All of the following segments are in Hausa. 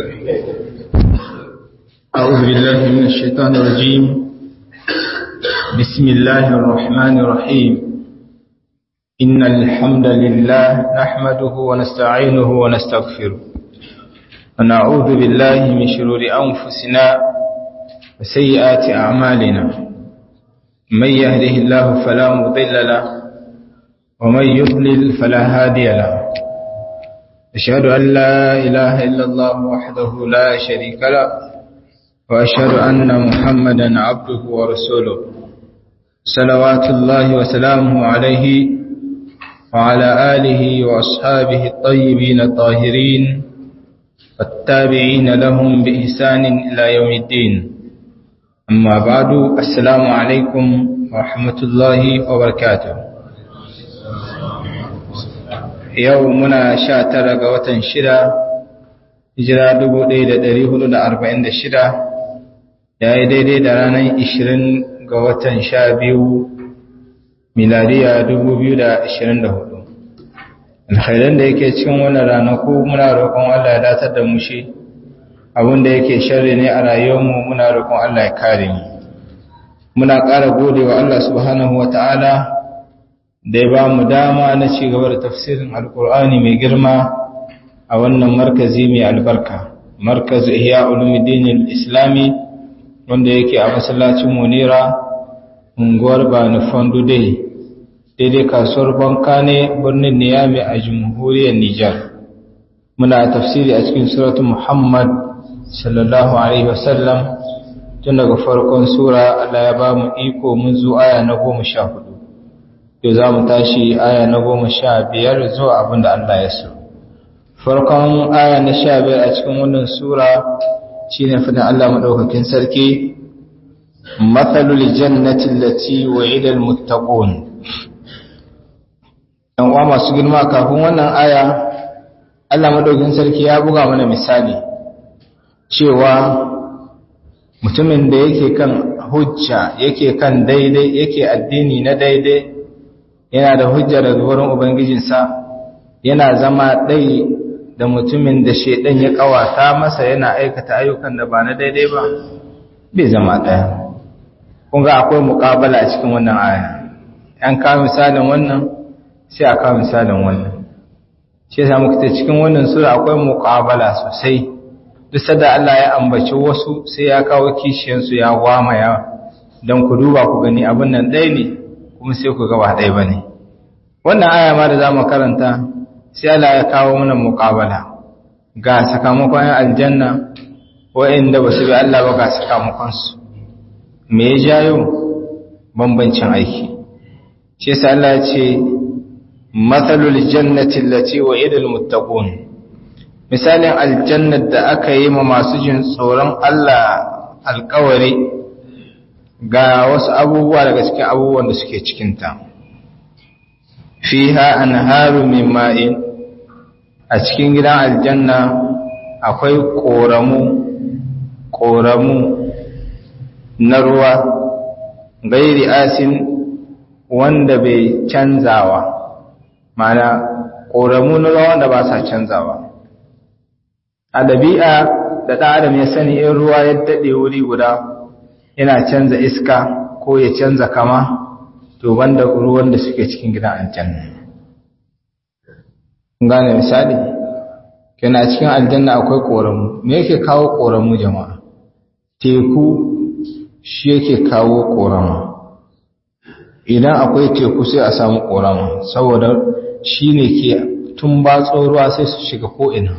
أعوذ بالله من الشيطان الرجيم بسم الله الرحمن الرحيم إن الحمد لله نحمده ونستعينه ونستغفره ونعوذ بالله من شرور أنفسنا وسيئات أعمالنا من يهده الله فلا مضل له ومن يضلل فلا هادي له أشهد أن لا إله إلا الله وحده لا شريك له وأشهد أن محمدا عبده ورسوله صلوات الله وسلامه عليه وعلى آله وأصحابه الطيبين الطاهرين والتابعين لهم بإحسان إلى يوم الدين أما بعد السلام عليكم ورحمة الله وبركاته يومنا شاتر قوة شرا hijira 1446 ya yi daidai da ranar 20 ga watan 12 miladiya 2024 alkhairan da yake cikin wannan ranaku muna roƙon Allah ya datar da mu shi abinda yake sharri ne a rayuwarmu muna roƙon Allah ya kare mu muna ƙara gode wa Allah subhanahu wata'ala da ya ba mu dama na ci gaba da tafsirin alkur'ani mai girma a wannan markazi mai albarka markazu ihya ulumuddin islami wanda yake a masallacin munira unguwar bani fondu dai daidai kasuwar banka ne birnin niyami a jamhuriyar nijar muna tafsiri a cikin suratu muhammad sallallahu alaihi wasallam tun daga farkon sura allah ya ba mu iko mun zo aya na goma sha hudu yau za mu tashi aya na goma sha biyar zuwa abin da allah ya so farkon aya na sha biyar a cikin wannan sura shi ne fadin Allah maɗaukakin sarki matsalul jannatin lati wa idal muttaqun ɗan uwa masu girma kafin wannan aya Allah maɗaukakin sarki ya buga mana misali cewa mutumin da yake kan hujja yake kan daidai yake addini na daidai yana da hujja daga wurin ubangijinsa yana zama ɗai da mutumin da shaidan ya kawata masa yana aikata ayyukan da ba na daidai ba bai zama ɗaya kun ga akwai muƙabala a cikin wannan aya an kawo misalin wannan sai a kawo misalin wannan shi yasa muka ce cikin wannan sura akwai muƙabala sosai duk sada Allah ya ambaci wasu sai ya kawo kishiyansu ya gwamaya don ku duba ku gani abin nan ɗaya ne kuma sai ku ga ba ɗaya ba ne wannan aya ma da za mu karanta sai Allah ya kawo mana muƙabala ga sakamakon aljanna wa'inda ba su bi Allah ba ga sakamakonsu me ya jayo bambancin aiki shi yasa Allah ya ce mathalul jannati allati wa'idal muttaqun misalin aljannat da aka yi ma masu jin tsoron Allah alƙawari ga wasu abubuwa daga cikin abubuwan da suke cikinta fiha anharu min ma'in a cikin gidan aljanna akwai ƙoramu ƙoramu na ruwa gairi asin wanda bai canzawa mana ƙoramu na ruwa wanda ba sa canzawa a ɗabi'a da ɗan adam ya sani in ruwa ya daɗe wuri guda yana canza iska ko ya canza kama to banda ruwan da suke cikin gidan aljanna gane misali kana cikin aljanna akwai koramu me yake kawo koramu jama'a teku shi yake kawo korama idan akwai teku sai a samu korama saboda shi ne ke tun batso ruwa sai su shiga ko'ina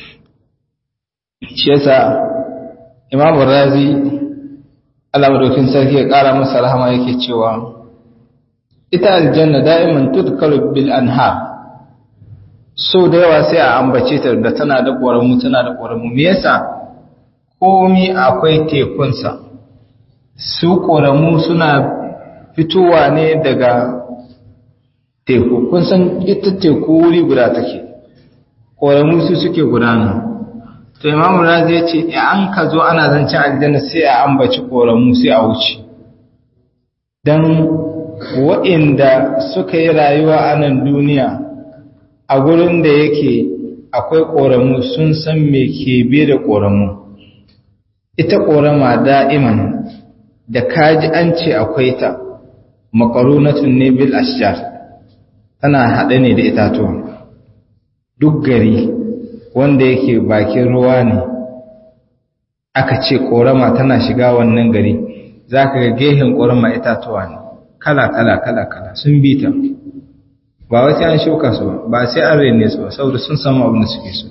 shi yasa imamu razi Allah madaukin sarki ya kara masa rahama yake cewa ita aljanna da'iman tudkaru bil anhar so da yawa sai a ambace ta da tana da ƙoramu tana da ƙoramu me yasa komi akwai tekunsa su ƙoramu suna fitowa ne daga teku kun san ita teku wuri guda take ƙoramu su suke gudana to imamu razi ya ce an ka zo ana zancen aljanna sai a ambaci ƙoramu sai a wuce don waɗanda suka yi rayuwa a nan duniya a gurin da yake akwai ƙoramu sun san me ke be da ƙoramu ita ƙorama da'iman da kaji an ce akwai ta makarunatun ne bil ashjar tana haɗe ne da itatuwa duk gari wanda yake bakin ruwa ne aka ce ƙorama tana shiga wannan gari za ka ga gehen ƙorama itatuwa ne kala kala kala kala sun bi ta ba wai sai an shuka su ba ba sai an rene su ba saboda sun samu abin da suke so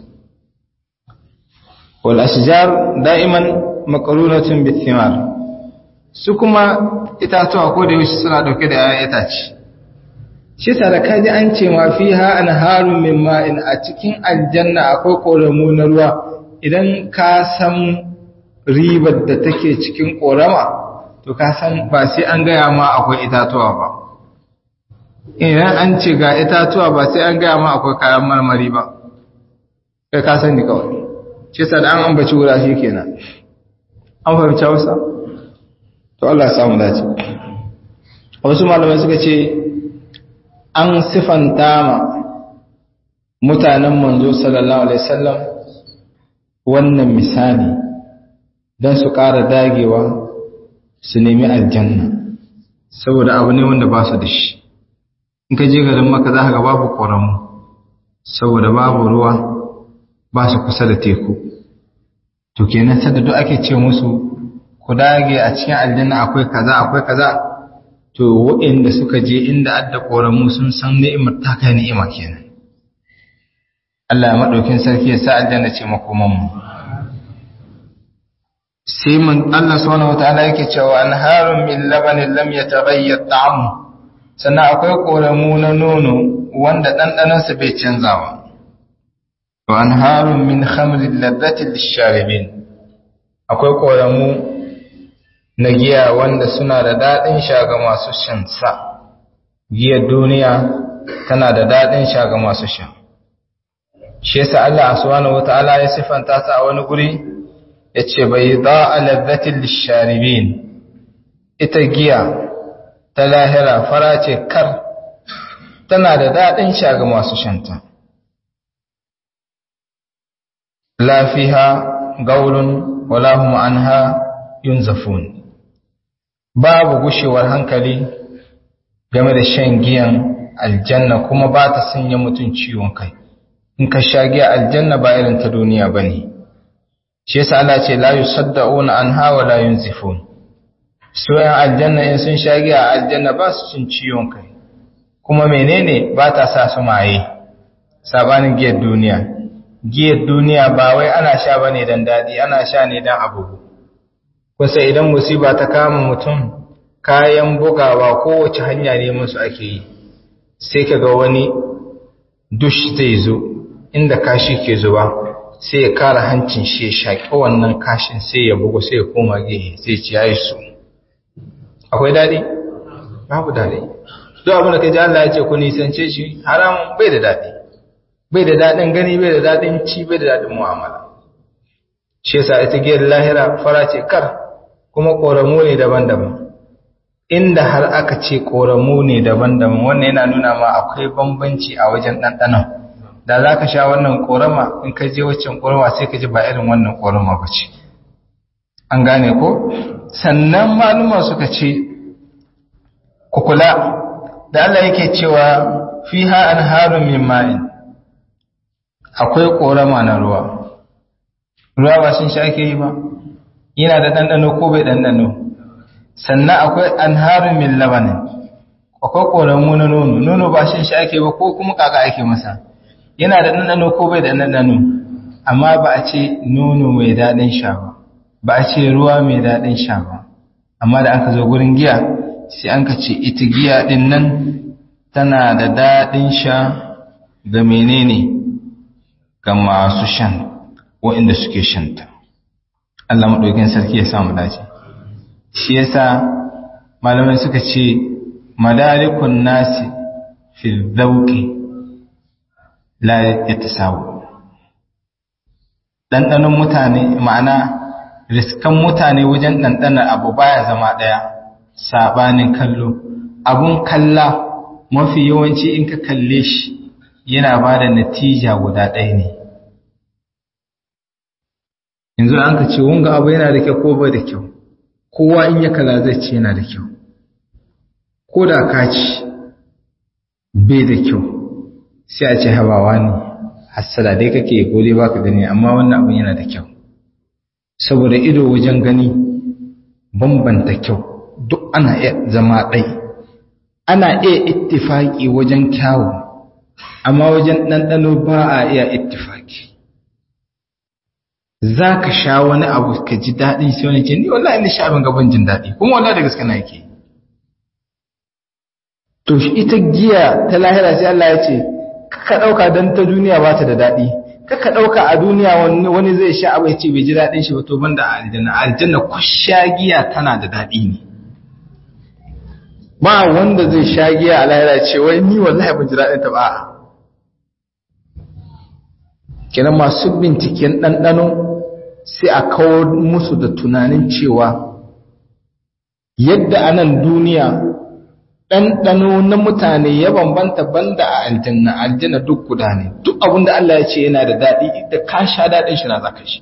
wal ashjar da'iman makarunatun bil thimar su kuma itatuwa ko da yaushe suna dauke da ‘ya'yan itace. Shi da kaji an ce ma fi ha an harun min ma'in a cikin aljanna akwai ƙoramu na ruwa idan ka san ribar da take cikin ƙorama, to ka san ba sai an gaya ma akwai itatuwa ba. Idan an ce ga itatuwa ba sai an gaya ma akwai kayan marmari ba, kai ka san ni kawai. Shi da an ambaci wura shi kenan. An fahimci Hausa? to Allah ya samu dace wasu malamai suka ce an sifanta ma mutanen manzo sallallahu alaihi wasallam wannan misali don su ƙara dagewa su nemi aljanna saboda abu ne wanda ba su da shi in ka je garin maka za ka ga babu ƙoramu saboda babu ruwa ba su kusa da teku to kenan sadda duk ake ce musu ku dage a cikin aljanna akwai kaza akwai kaza to waɗanda suka je inda adda ƙoramu sun san ni'imar ta kai ni'ima kenan Allah ya madaukin sarki ya sa aljanna ce makoman mu sai mun Allah subhanahu wataala yake cewa anharun min labanin lam yataghayyar ta'amu sannan akwai ƙoramu na nono wanda ɗanɗanon sa bai canzawa wa anharun min khamrin ladhatin lisharibin akwai ƙoramu na giya wanda suna da daɗin sha ga masu shan sa giyar duniya tana da daɗin sha ga masu sha shi yasa Allah subhanahu wataala ya sifanta ta a wani guri yace bai da'a ladhatil lisharibin ita giya ta lahira fara ce kar tana da daɗin sha ga masu shanta la fiha gaulun wala hum anha yunzafun babu gushewar hankali game da shan giyan aljanna kuma ba ta sanya mutum ciwon kai in ka sha giya aljanna ba irin ta duniya bane shi yasa Allah ce la yusaddauna anha wa la yunzifun so yan aljanna in sun sha giya aljanna ba su cin ciwon kai kuma menene ba ta sa su maye sabanin giyar duniya giyar duniya ba wai ana sha bane dan dadi ana sha ne dan abubu kusa idan musiba ta kama mutum kayan bugawa kowace hanya ne musu ake yi sai kaga wani dush zai zo inda kashi ke zuba sai ya kara hancin shi ya shaƙi wannan kashin sai ya bugu sai ya koma gehe sai ci yayi su akwai daɗi babu daɗi duk abin da ka ji Allah ya ce ku nisance shi haram bai da daɗi bai da daɗin gani bai da daɗin ci bai da daɗin mu'amala shi yasa ita giyar lahira fara ce kar kuma ƙoramu ne daban-daban inda har aka ce ƙoramu ne daban-daban wannan yana nuna ma akwai bambanci a wajen ɗanɗanon da za ka sha wannan ƙorama in ka je waccan ƙorama sai ka ji ba irin wannan ƙorama ba ce an gane ko sannan maluma suka ce kukula da Allah yake cewa fiha anharun min ma'in akwai ƙorama na ruwa ruwa ba sun sha ake yi ba yana da ɗanɗano ko bai ɗanɗano sannan akwai anharun min labanin akwai ƙoramu na nono nono ba shan shi ake ba ko kuma kaka ake masa yana da ɗanɗano ko bai da ɗanɗano amma ba a ce nono mai daɗin sha ba ba a ce ruwa mai daɗin sha ba amma da aka zo gurin giya sai an ka ce ita giya ɗin nan tana da daɗin sha ga menene ga masu shan waɗanda suke shanta Allah maɗaukin sarki ya samu dace shi yasa malamai suka ce madarikun nasi fi dhauqi la yatasawu dandanon mutane ma'ana riskan mutane wajen dandanar abu baya zama daya sabanin kallo abun kalla mafi yawanci in ka kalle shi yana bada natija guda ɗaya ne yanzu an ka ce wanga abu yana da kyau ko bai da kyau kowa in ya kala zai ce yana da kyau ko da ka ci bai da kyau sai a ce habawa ne hassada dai kake ko dai baka gani amma wannan abin yana da kyau saboda ido wajen gani bambanta kyau duk ana iya zama ɗai ana iya ittifaki wajen kyawu amma wajen ɗanɗano ba a iya ittifaki za ka sha wani abu ka ji daɗi sai wani ce ni wallahi ni sha abin gaban jin daɗi kuma wallahi da gaske na yake to ita giya ta lahira sai Allah ya ce ka ɗauka don ta duniya ba ta da daɗi ka ɗauka a duniya wani zai sha abu ya ce bai ji daɗin shi ba to banda a aljanna aljanna ku sha giya tana da daɗi ne ba wanda zai sha giya a lahira ce wai ni wallahi ban ji daɗin ta ba kenan masu binciken ɗanɗano sai a kawo musu da tunanin cewa yadda a nan duniya ɗanɗano na mutane ya bambanta banda a aljanna aljanna duk guda ne duk abinda Allah ya ce yana da daɗi da ka sha daɗin shi na za ka shi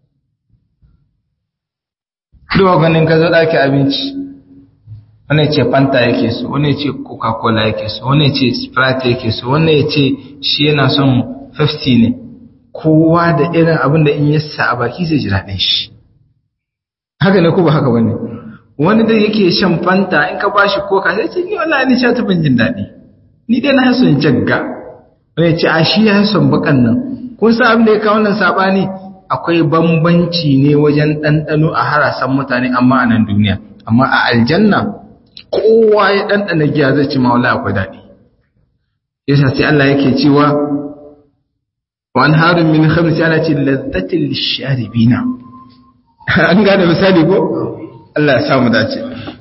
duk ganin ka zo ɗaki abinci wani ce fanta yake so wani ce coca-cola yake so wani ce sprite yake so wani ya ce shi yana son 50 ne kowa da irin abin da in yasa a baki zai ji daɗin shi haka ne ko ba haka bane wani da yake shan fanta in ka bashi coca sai ce ni wallahi ni sha ta ban jin daɗi ni dai na son jagga wani ce a shi ya son bakan nan kun san abin da ya kawo wannan sabani akwai bambanci ne wajen ɗanɗano a harasan mutane amma a nan duniya amma a aljanna kowa ya ɗanɗana giya zai ci mawala akwai daɗi yasa sai Allah yake cewa wa an harin min khamsi ana ce lazzatin lisharibina an gane misali ko Allah ya samu dace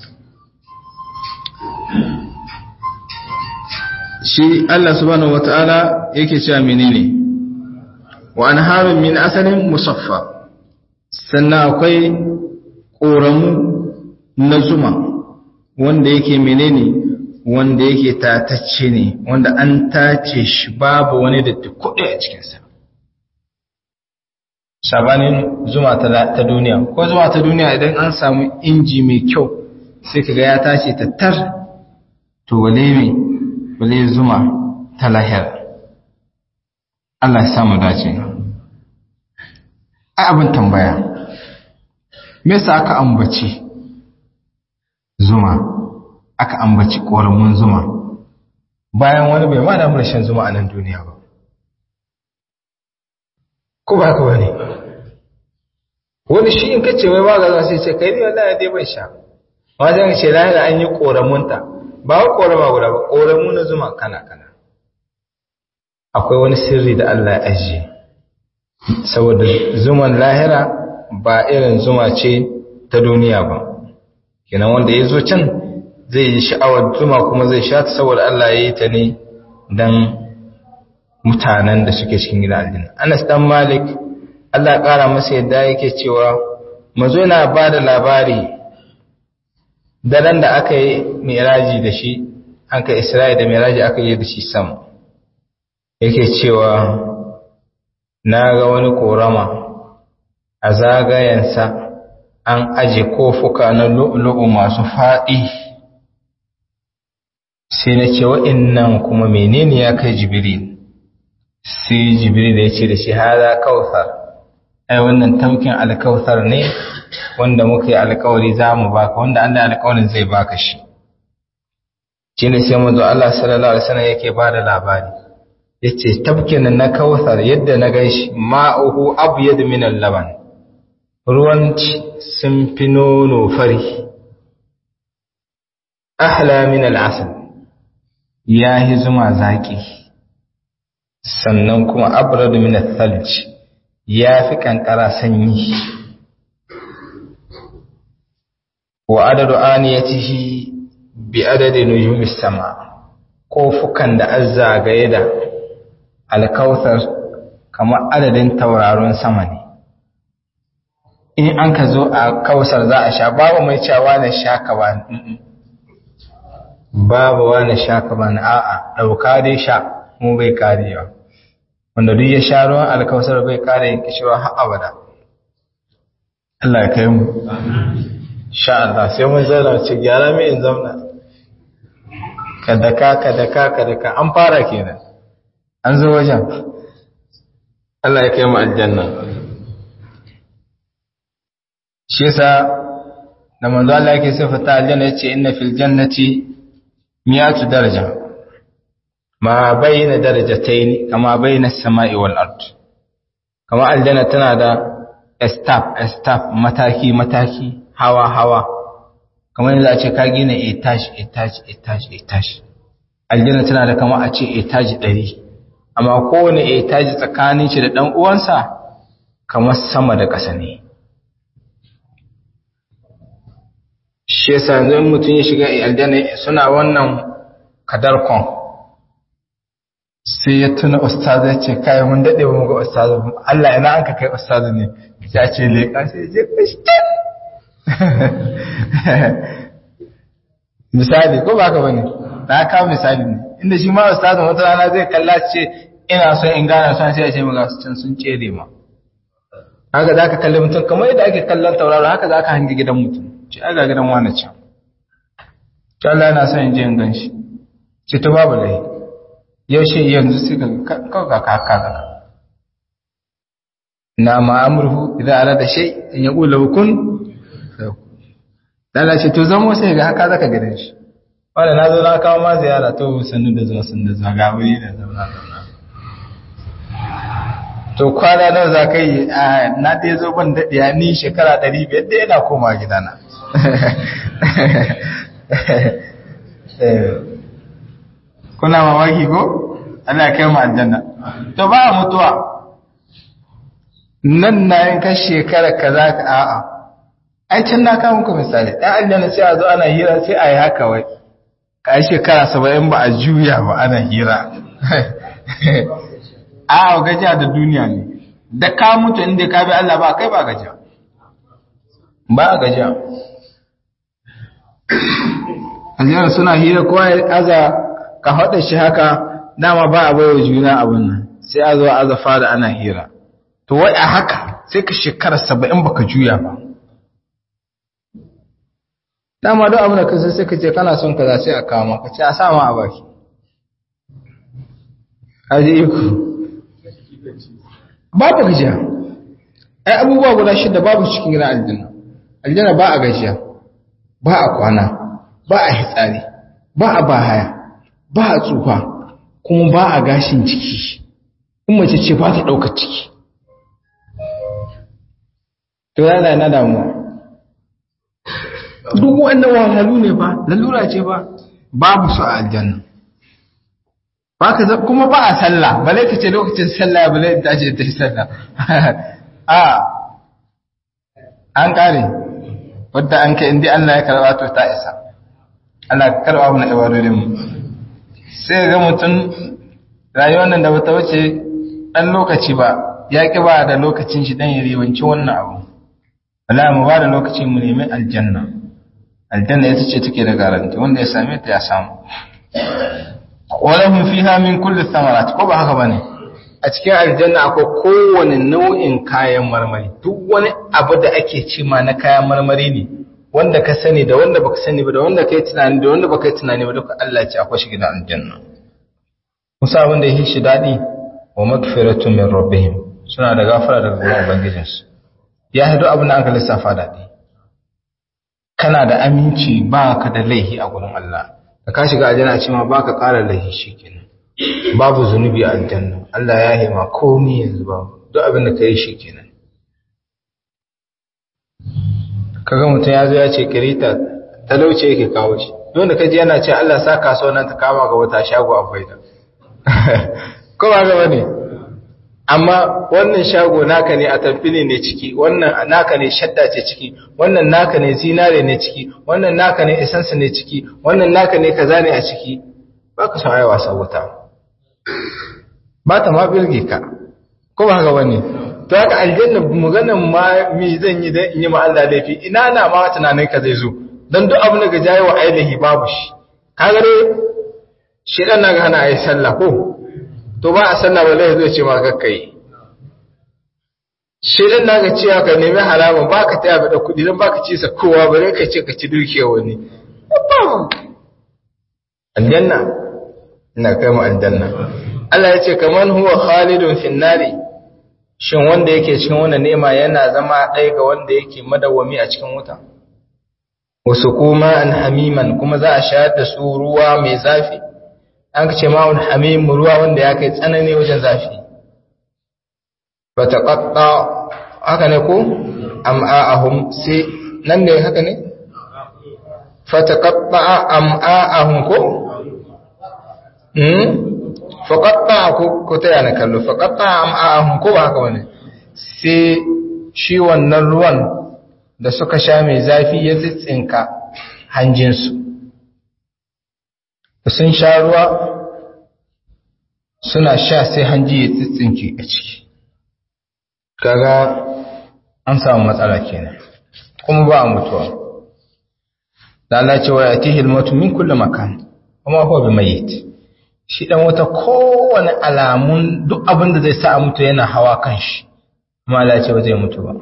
shi Allah subhanahu wataala yake cewa menene wa an harin min asalin musaffa sannan akwai ƙoramu na zuma wanda yake menene wanda yake tatacce ne wanda an tace shi babu wani da kuɗi a cikinsa sabanin zuma ta duniya ko zuma ta duniya idan an samu inji mai kyau sai kaga ya tace ta tar to wale mai wale zuma ta lahira Allah ya samu dace ai abin tambaya me yasa aka ambaci zuma aka ambaci ƙoramun zuma bayan wani bai ma damu da shan zuma a nan duniya ba ko ba haka wani wani shi in kace wai ba ga sai ce kai ne wallahi dai bai sha wajen ce lahira an yi ƙoramunta ba wa ƙorama guda ba ƙoramu na zuma kana kana akwai wani sirri da Allah ya ajiye saboda zuman lahira ba irin zuma ce ta duniya ba kenan wanda ya zo can zai yi sha'awar zuma kuma zai sha ta saboda Allah ya yi ta ne don mutanen da suke cikin gidan aljanna Anas dan Malik Allah ya kara masa yadda yake cewa mazo yana ba da labari daren da aka yi miraji da shi an ka Isra'i da miraji aka yi da shi sam yake cewa na ga wani korama a zagayensa an aje kofuka na lu'lu'u masu faɗi sai na ce wa'innan kuma menene ya kai jibril sai jibril ya ce da shi hada kautsar ai wannan taukin alkautsar ne wanda muka yi alkawari za mu baka wanda an da alkawarin zai baka shi shi ne sai mazu Allah sallallahu alaihi wasallam yake ba da labari ya ce tafkin na kautsar yadda na gaishi ma'uhu abyad min al-laban ruwan sun fi nono fari ahla min al'asal ya yi zuma zaƙi sannan kuma abradu min al ya fi ƙanƙara sanyi wa adadu aniyatihi bi adadi nujumis sama kofukan da an zagaye da alkautar kamar adadin tauraron sama ne in an ka zo a kausar za a sha babu mai cewa na sha ka ba babu wani sha ka ba a'a ɗauka dai sha mu bai karewa wanda duk ya sha ruwan alkausar bai kare yin kishirwa har abada Allah ya kai mu sha Allah sai mun zauna ce gyara mai in zauna kadaka kadaka kadaka an fara kenan an zo wajen Allah ya kai mu aljanna shi yasa da manzo Allah yake sifata aljanna yace inna fil jannati mi'atu daraja ma bayna darajatayn kama bayna as-sama'i wal ard kama aljanna tana da step step mataki mataki hawa hawa kamar yadda a ce ka gina etage etage etage etage aljanna tana da kama a ce etage 100 amma kowane etage tsakanin shi da dan uwansa kamar sama da ƙasa ne shi yasa yanzu mutum ya shiga aljanna suna wannan kadarkon sai ya tuna ustazu ya ce kai mun dade mu ga ustazu Allah ina an ka kai ustazu ne sai a ce leka sai ya je kashi misali ko ba ka bane na kawo misali ne inda shi ma ustazu wata rana zai kalla ce ina son in gane son sai ya ce mu ga su can sun cere ma haka za ka kalli mutum kamar yadda ake kallon tauraro haka za ka hangi gidan mutum ce aga gidan wani can ta Allah yana son in je in gan shi ce ta babu lai yaushe yanzu sai ka kawai ka haka ga na ma'amurhu idan ala da shai in ya ƙula hukun lala ce to zamo sai ga haka zaka gidan shi wanda na zo na kawo ma ziyara to sannu da zuwa sannu da zuwa ga wuri da zauna zauna to kwana nan za ka yi a na ɗaya zo ban daɗiya ni shekara ɗari biyar da yana koma gidana kuna mamaki ko Allah kai mu aljanna to ba mutuwa nan na yin ka shekara kaza ka a'a ai can na kawo muku misali ɗan aljanna sai a zo ana hira sai a yi haka wai ka yi shekara saba'in ba a juya ba ana hira a gajiya da duniya ne da ka mutu inda ka bi Allah ba kai ba gajiya ba gajiya aljanna suna hira kowa ya aza ka haɗa shi haka dama ba a baiwa juna abin nan sai a zo aza fara ana hira to wai a haka sai ka shekara saba'in baka juya ba dama don abin da ka sai ka ce kana son kaza sai a kama ka ce a sama a baki aje iko babu gajiya ai abubuwa guda shida babu cikin gidan aljanna aljanna ba a gajiya ba a kwana ba a hitsari ba a bahaya ba a tsufa kuma ba a gashin ciki in mace ce ba ta ɗaukar ciki to yana na damuwa duk wannan wahalhalu ne ba lalura ce ba babu su a aljanna ba ka kuma ba a sallah bale ka ce lokacin sallah bale ta ce ta yi sallah a an kare wadda an kai indi Allah ya karba to ta isa Allah ka karba mu na ibadodin mu sai ga mutum rayuwar nan da bata wuce dan lokaci ba ya ki ba da lokacin shi dan ya ribanci wannan abu Allah mu ba da lokacin mu nemi aljanna aljanna ita ce take da garanti wanda ya same ta ya samu walahum fiha min kulli thamarat ko ba haka bane a cikin aljanna akwai kowane nau'in kayan marmari duk wani abu da ake ci ma na kayan marmari ne wanda ka sani da wanda baka sani ba da wanda kai tunani da wanda baka tunani ba duka Allah ya ce akwai shi gidan aljanna musa abin da yake shi dadi wa magfiratu min rabbihim suna da gafara daga gurin ubangijinsu ya hado abin da aka lissafa dadi kana da aminci ba ka da laihi a gurin Allah da ka shiga aljanna a ce ma ba ka ƙara laihi shi kenan babu zunubi a aljanna Allah ya hima komi yanzu ba duk abin da ka yi shi kenan kaga mutum ya zo ya ce kirita talauce yake kawo shi don da kaji yana ce Allah sa kasuwa nan ta kama ga wata shago a faida ko ba ga bane amma wannan shago naka ne a tamfili ne ciki wannan naka ne shadda ce ciki wannan naka ne zinare ne ciki wannan naka ne essence ne ciki wannan naka ne kaza ne a ciki ba ka san wasa wuta ba ta ma birge ka ko ba haka bane to haka aljanna maganan ma mi zan yi dan in yi ma Allah laifi ina na ma tunanin ka zai zo dan duk abin da ga jayi wa ainihi babu shi kaga dai shedan na ga hana ayi sallah ko to ba a sallah ba zai ce ma kakkai shirin na ga cewa ka nemi halama ba ka taya da kuɗi don ba ka ci sa kowa bare ka ce ka ci dukiya wani aljanna ina kai mu aljanna Allah ya ce kaman huwa khalidun finnari shin wanda yake cikin wannan ni'ima yana zama ɗaya ga wanda yake madawwami a cikin wuta wasu kuma an hamiman kuma za a shayar da su ruwa mai zafi an ce ma'un hamim ruwa wanda ya kai tsanani wajen zafi ba ta ƙaƙƙa haka ne ko am'a'ahum sai nan ne haka ne fata ƙaƙƙa am'a'ahum ko faƙaƙa ko ta yana kallo faƙaƙa am'a'ahum ko ba haka wani sai shi wannan ruwan da suka sha mai zafi ya tsitsinka hanjinsu sun sha ruwa suna sha sai hanji ya tsitsinke a ciki kaga an samu matsala kenan kuma ba a mutuwa da Allah ce wa yatihi al-mautu min kulli makan kuma huwa bimayyit shi dan wata kowane alamun duk abin da zai sa a mutu yana hawa kan shi kuma Allah ce ba zai mutu ba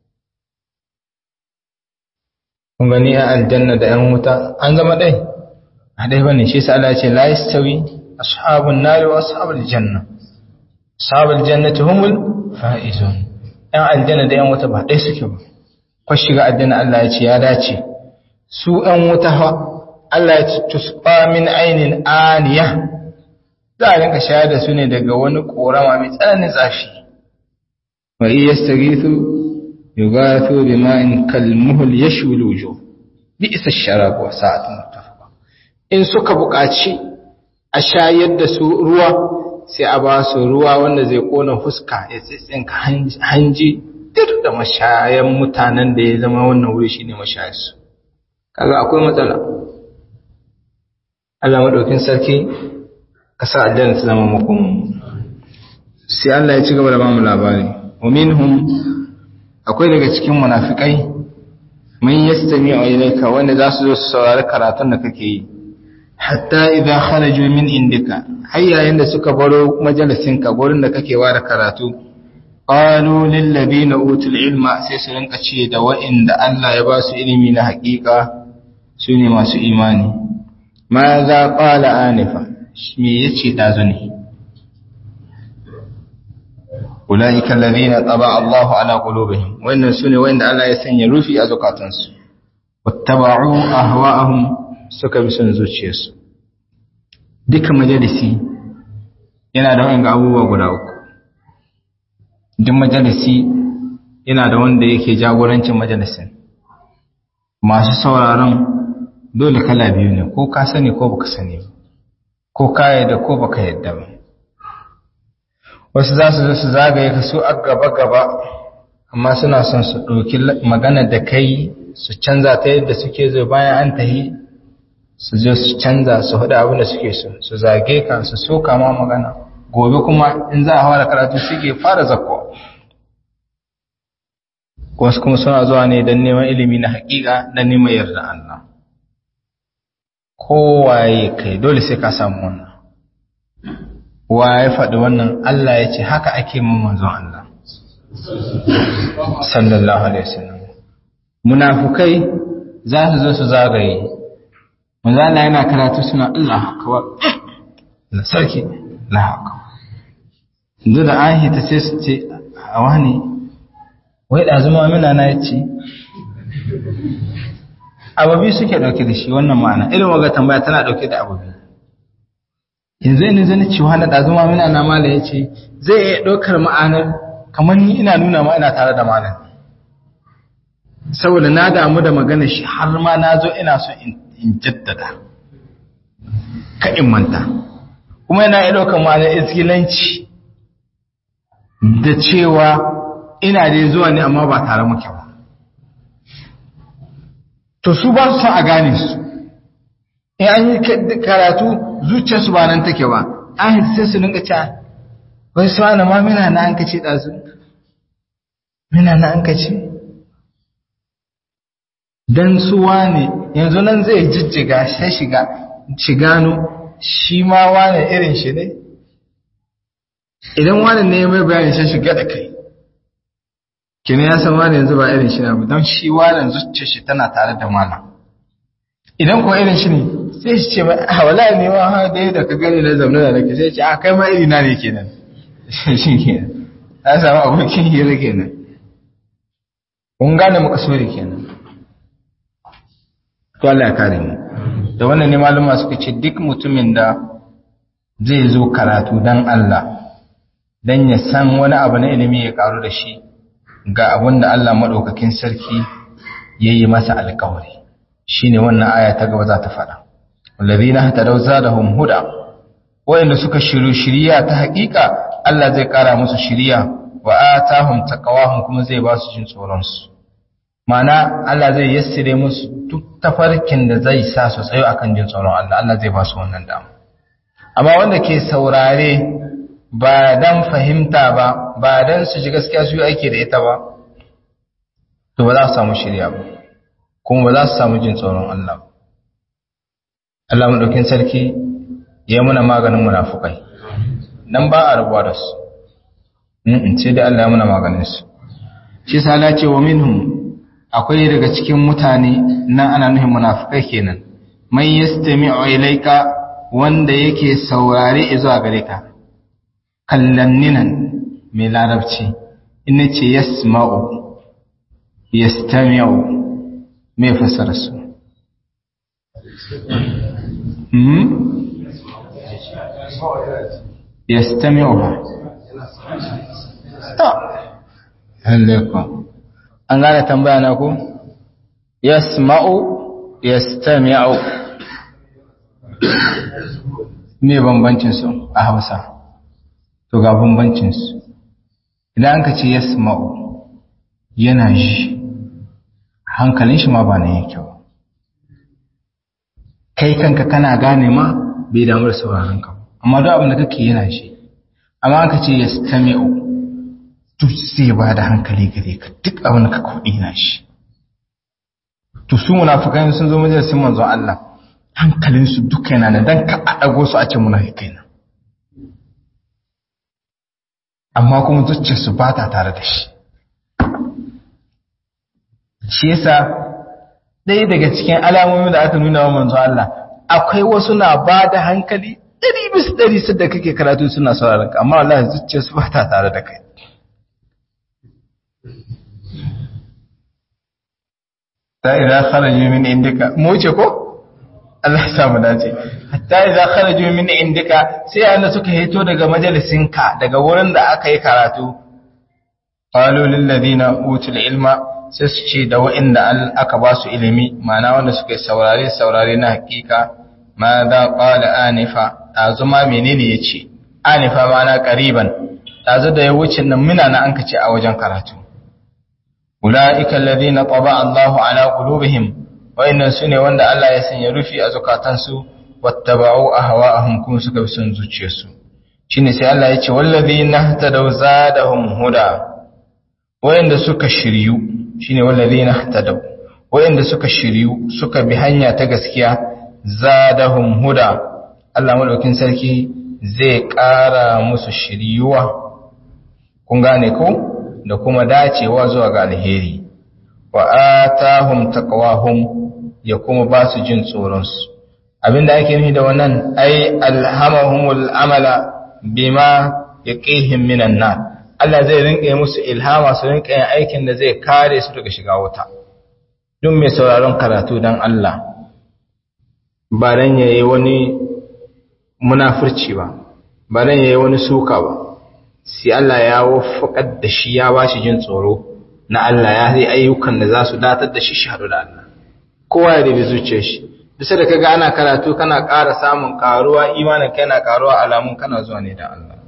kun gani a aljanna da ‘yan wuta an zama ɗai a ɗai bane shi sa Allah ce la yastawi ashabun nari wa ashabul janna ashabul jannati humul faizun ‘yan aljanna da ‘yan wuta ba ɗai suke ba ko shiga aljanna Allah ya ce ya dace su ‘yan wuta ha Allah ya ce tusqa min ainin aniya za a rinka shayar da su ne daga wani korama mai tsananin zafi wa iya staghithu yughathu bima'in kalmuhul yashwi alwujuh bi'sa ash-sharab wa sa'atun muttafaqa in suka buƙaci a shayar da su ruwa sai a ba su ruwa wanda zai kona fuska ya tsitsinka hanji dir da mashayan mutanen da ya zama wannan wuri shine mashayarsu kaga akwai matsala Allah madaukin sarki ka sa aljanna ta zama makon sai Allah ya ci gaba da bamu labari wa minhum akwai daga cikin munafikai man yastami'u ilayka wanda za su zo su saurari karatun da kake yi hatta idza kharaju min indika har yayin da suka baro majalisinka gurin da kake ware karatu qalu lil ladina utul ilma sai su rinka ce da wa'inda Allah ya ba su ilimi na haƙiƙa su ne masu imani ma za qala anifa me yace dazu ne ulaika alladhina taba Allahu ala qulubihim wannan sune wanda Allah ya sanya rufi a zukatansu wattaba'u ahwa'ahum suka bi son zuciyarsu duka majalisi yana da wani abubuwa guda uku duk majalisi yana da wanda yake jagorancin majalisin masu sauraron dole kala biyu ne ko ka sani ko baka sani ko ka yadda ko baka yadda ba wasu za su zo su zagaye ka su a gaba-gaba amma suna son su ɗauki magana da kai su canza ta yadda suke zo bayan an tahi su zo su canza su haɗa abin da suke so su zage ka su soka ma magana gobe kuma in za a fara karatu suke fara zakko wasu kuma suna zuwa ne don neman ilimi na haƙiƙa na neman yarda Allah kowaye kai dole sai ka samu wannan wa ya faɗi wannan Allah ya ce haka ake mun manzon Allah sallallahu alaihi wasallam munafukai za su zo su zagaye manzo Allah yana karatu suna Allah akbar da sarki Allah akbar inda da ahi ta sai su ce a wani wai da zuma mina na yace ababi suke dauke da shi wannan ma'ana irin waga tambaya tana dauke da ababi yanzu ne zan ci wani da zuma mina na mala yace zai iya daukar ma'anar kamar ni ina nuna ma ina tare da malam saboda na damu da magana shi har ma na zo ina so in jaddada ka in manta kuma yana iya ɗaukar ma'anar iskilanci da cewa ina dai zuwa ne amma ba tare muke ba to su ba su son a gane su in an yi karatu zuciyarsu ba nan take ba an sai su ninka ca wai su ana ma mina na an kace ɗazu mina na an kace dan suwa ne yanzu nan zai jijjiga sai shiga shigano shi ma wane irin shi ne idan wane ne mai bayani sai shiga da kai kina ya san wani yanzu ba irin shi na ba don shi wani zuciyar shi tana tare da malam idan ko irin shi ne sai shi ce mai a wala ne ma ha dai da ka gani na zaune da nake sai ce a kai ma iri na ne kenan shi kenan ta samu abokin hira kenan kun gane makasuri kenan to Allah ya kare mu da wannan ne maluma suka ce duk mutumin da zai zo karatu dan Allah dan ya san wani abu na ilimi ya karu da shi ga abin da Allah madaukakin sarki yayi masa alƙawari shine wannan aya ta gaba za ta faɗa wallazina hatadaw zadahum huda wayanda suka shiru shiriya ta haƙiƙa Allah zai ƙara musu shiriya wa atahum taqawahum kuma zai ba su jin tsoron su Ma'ana Allah zai yassire musu duk tafarkin da zai sa su tsayo akan jin tsoron Allah Allah zai ba su wannan dama amma wanda ke saurare ba dan fahimta ba ba dan su ji gaskiya su yi aiki da ita ba to ba za su samu shirya ba kuma ba za su samu jin tsoron Allah ba Allah madaukin sarki ya muna maganin munafukai nan ba a rabuwa da su in ce dai Allah ya muna maganin su shi sala ce wa minhum akwai daga cikin mutane nan ana nuhin munafikai kenan man yastami'u ilayka wanda yake saurare zuwa gare ka kallanninan mai larabci in ce yasma'u yastami'u me fasara su hmm yastami'u ta alaikum an gane tambaya na ku yasma'u yastami'u me bambancin su a Hausa to ga bambancin su idan ka ce yasma'u yana ji hankalin shi ma ba na yake ba kai kanka kana gane ma bai damu da sauraron ka amma duk abin da kake yana ji amma ka ce yastami'u duk zai ba da hankali gare ka duk abin da ka kuɗi na shi to su munafikai sun zo majalisin manzo Allah hankalinsu duka yana da dan ka adago su a ce munafikai na amma kuma zuciyarsu ba ta tare da shi shi yasa ɗaya daga cikin alamomin da aka nuna wa manzo Allah akwai wasu na ba da hankali ɗari bis ɗari su da kake karatu suna sauraron ka amma wallahi zuciyarsu ba ta tare da kai ta idan kharaju min indika mu wuce ko Allah ya samu dace hatta idan kharaju min indika sai anda suka hito daga majalisinka daga wurin da aka yi karatu qalu lil ladina utul ilma sai su ce da wa'inda aka ba su ilimi ma'ana wanda suka yi saurare saurare na hakika ma da qala anifa azuma menene yace anifa ma'ana qariban dazu da ya wuce nan muna na an kace a wajen karatu ulaika alladhina taba Allahu ala qulubihim wayannan sune wanda Allah ya sanya rufi a zukatansu wattaba'u ahwa'ahum kuma suka bi son zuciyarsu shine sai Allah ya ce wallazina tadaw zadahum huda wayanda suka shiryu shine wallazina tadaw wayanda suka shiryu suka bi hanya ta gaskiya zadahum huda Allah madaukin sarki zai ƙara musu shiryuwa kun gane ko da kuma dacewa zuwa ga alheri wa atahum taqwahum ya kuma ba su jin tsoronsu abinda ake nufi da wannan ai alhamahumul amala bima yaqihim minan nar Allah zai rinka musu ilhama su rinka yin aikin da zai kare su daga shiga wuta duk mai sauraron karatu dan Allah ba dan yayi wani munafurci ba ba dan yayi wani suka ba sai Allah ya wafakar da shi ya bashi jin tsoro na Allah ya yi ayyukan da za su datar da shi shi haɗu da Allah kowa ya dabi zuciyar shi bisa da kaga ana karatu kana ƙara samun ƙaruwa imanin kai na ƙaruwa alamun kana zuwa ne da Allah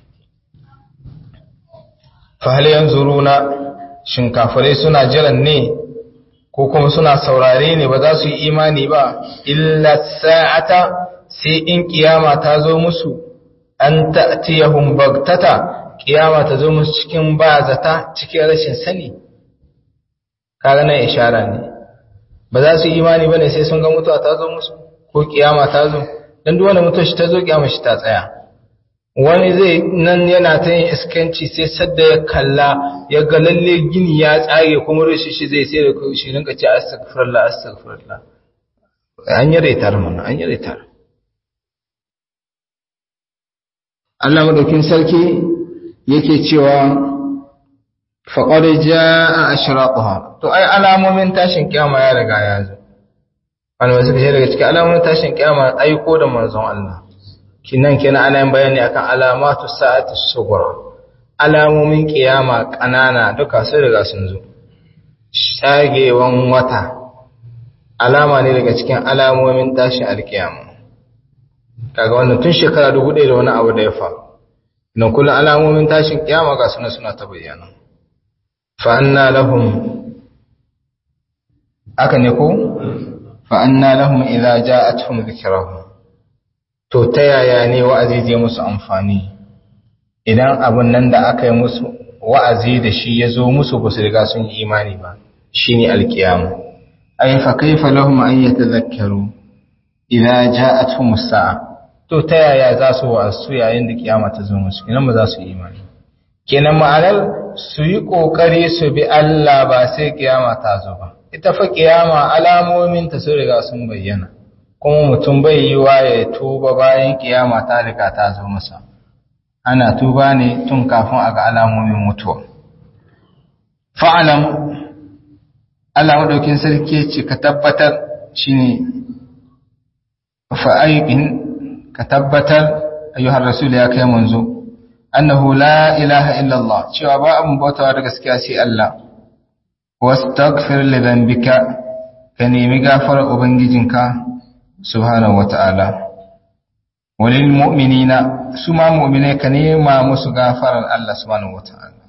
fa hal yanzuruna shin kafirai suna jiran ne ko kuma suna saurare ne ba za su yi imani ba illa sa'ata sai in kiyama ta zo musu an ta'tiyahum bagtata kiyama ta zo musu cikin bazata cikin rashin sani kaga nan ishara ne ba za su yi imani bane sai sun ga mutuwa ta zo musu ko kiyama ta zo dan duk wanda mutuwa shi ta zo kiyama shi ta tsaya wani zai nan yana ta yin iskanci sai sadda ya kalla ya ga lalle gini ya tsage kuma rushe shi zai sai da shi rinka ce astaghfirullah astaghfirullah an yi retar mana an yi retar Allah madaukin sarki yake cewa faqad jaa ashraquha to ai alamomin tashin kiyama ya riga ya zo wani wasu kashe daga cikin alamomin tashin kiyama aiko da manzon Allah kinan kenan ana yin bayani akan alamatu sa'ati sughra alamomin kiyama kanana duka sun riga sun zo shagewan wata alama ne daga cikin alamomin tashin alkiyama kaga wannan tun shekara dubu ɗaya da wani abu da ya faru nan kullum alamomin tashin kiyama ga suna suna ta bayyana fa anna lahum aka ne ko fa anna lahum idza ja'atuhum dhikrahum to ta yaya ne wa'azi zai musu amfani idan abun nan da aka yi musu wa'azi da shi ya zo musu ba su riga sun yi imani ba shine alkiyama ay fa kaifa lahum an yatadhakkaru idza ja'atuhum as-sa'a to ta yaya za su wasu yayin da kiyama ta zo musu kenan ba za su yi imani kenan ma'anar su yi kokari su bi Allah ba sai kiyama ta zo ba ita fa kiyama alamomin ta sun riga sun bayyana kuma mutum bai yi wa ya tuba bayan kiyama ta riga ta zo masa ana tuba ne tun kafin a ga alamomin mutuwa fa'alam Allah madaukin sarki ce ka tabbatar shine fa'aiqin ka tabbatar ayyuhar rasul ya kai manzo annahu la ilaha illa Allah cewa ba abun bautawa da gaskiya sai Allah wastaghfir li dhanbika ka nemi gafarar ubangijinka subhanahu wata'ala walil mu'minina su ma mu'mine ka nema musu gafarar Allah subhanahu wata'ala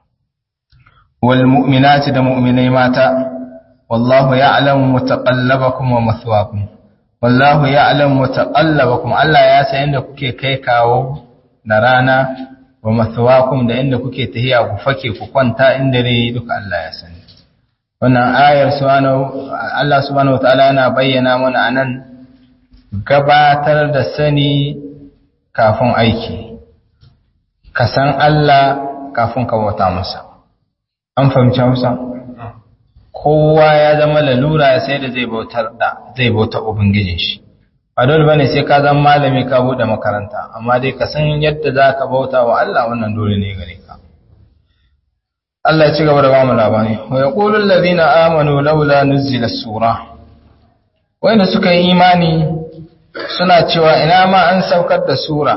wal mu'minati da mu'minai mata wallahu ya'lamu mutaqallabakum wa mathwaakum wallahu ya'lamu mutaqallabakum Allah ya san inda kuke kai kawo da rana wa mathwaakum da inda kuke tahiya ku fake ku kwanta inda ne duka Allah ya sani wannan ayar subhanahu Allah subhanahu wataala yana bayyana mana anan gabatar da sani kafin aiki ka san Allah kafin ka bauta masa an fahimci Hausa kowa ya zama lalura sai da zai bautar da zai bauta ubangijin shi ba dole bane sai ka zama malami ka bude makaranta amma dai ka san yadda zaka bauta wa Allah wannan dole ne gare ka Allah ya ci gaba da ba mu labari wa yaqulu allazina amanu laula nuzila sura wanda suka yi imani suna cewa ina ma an saukar da sura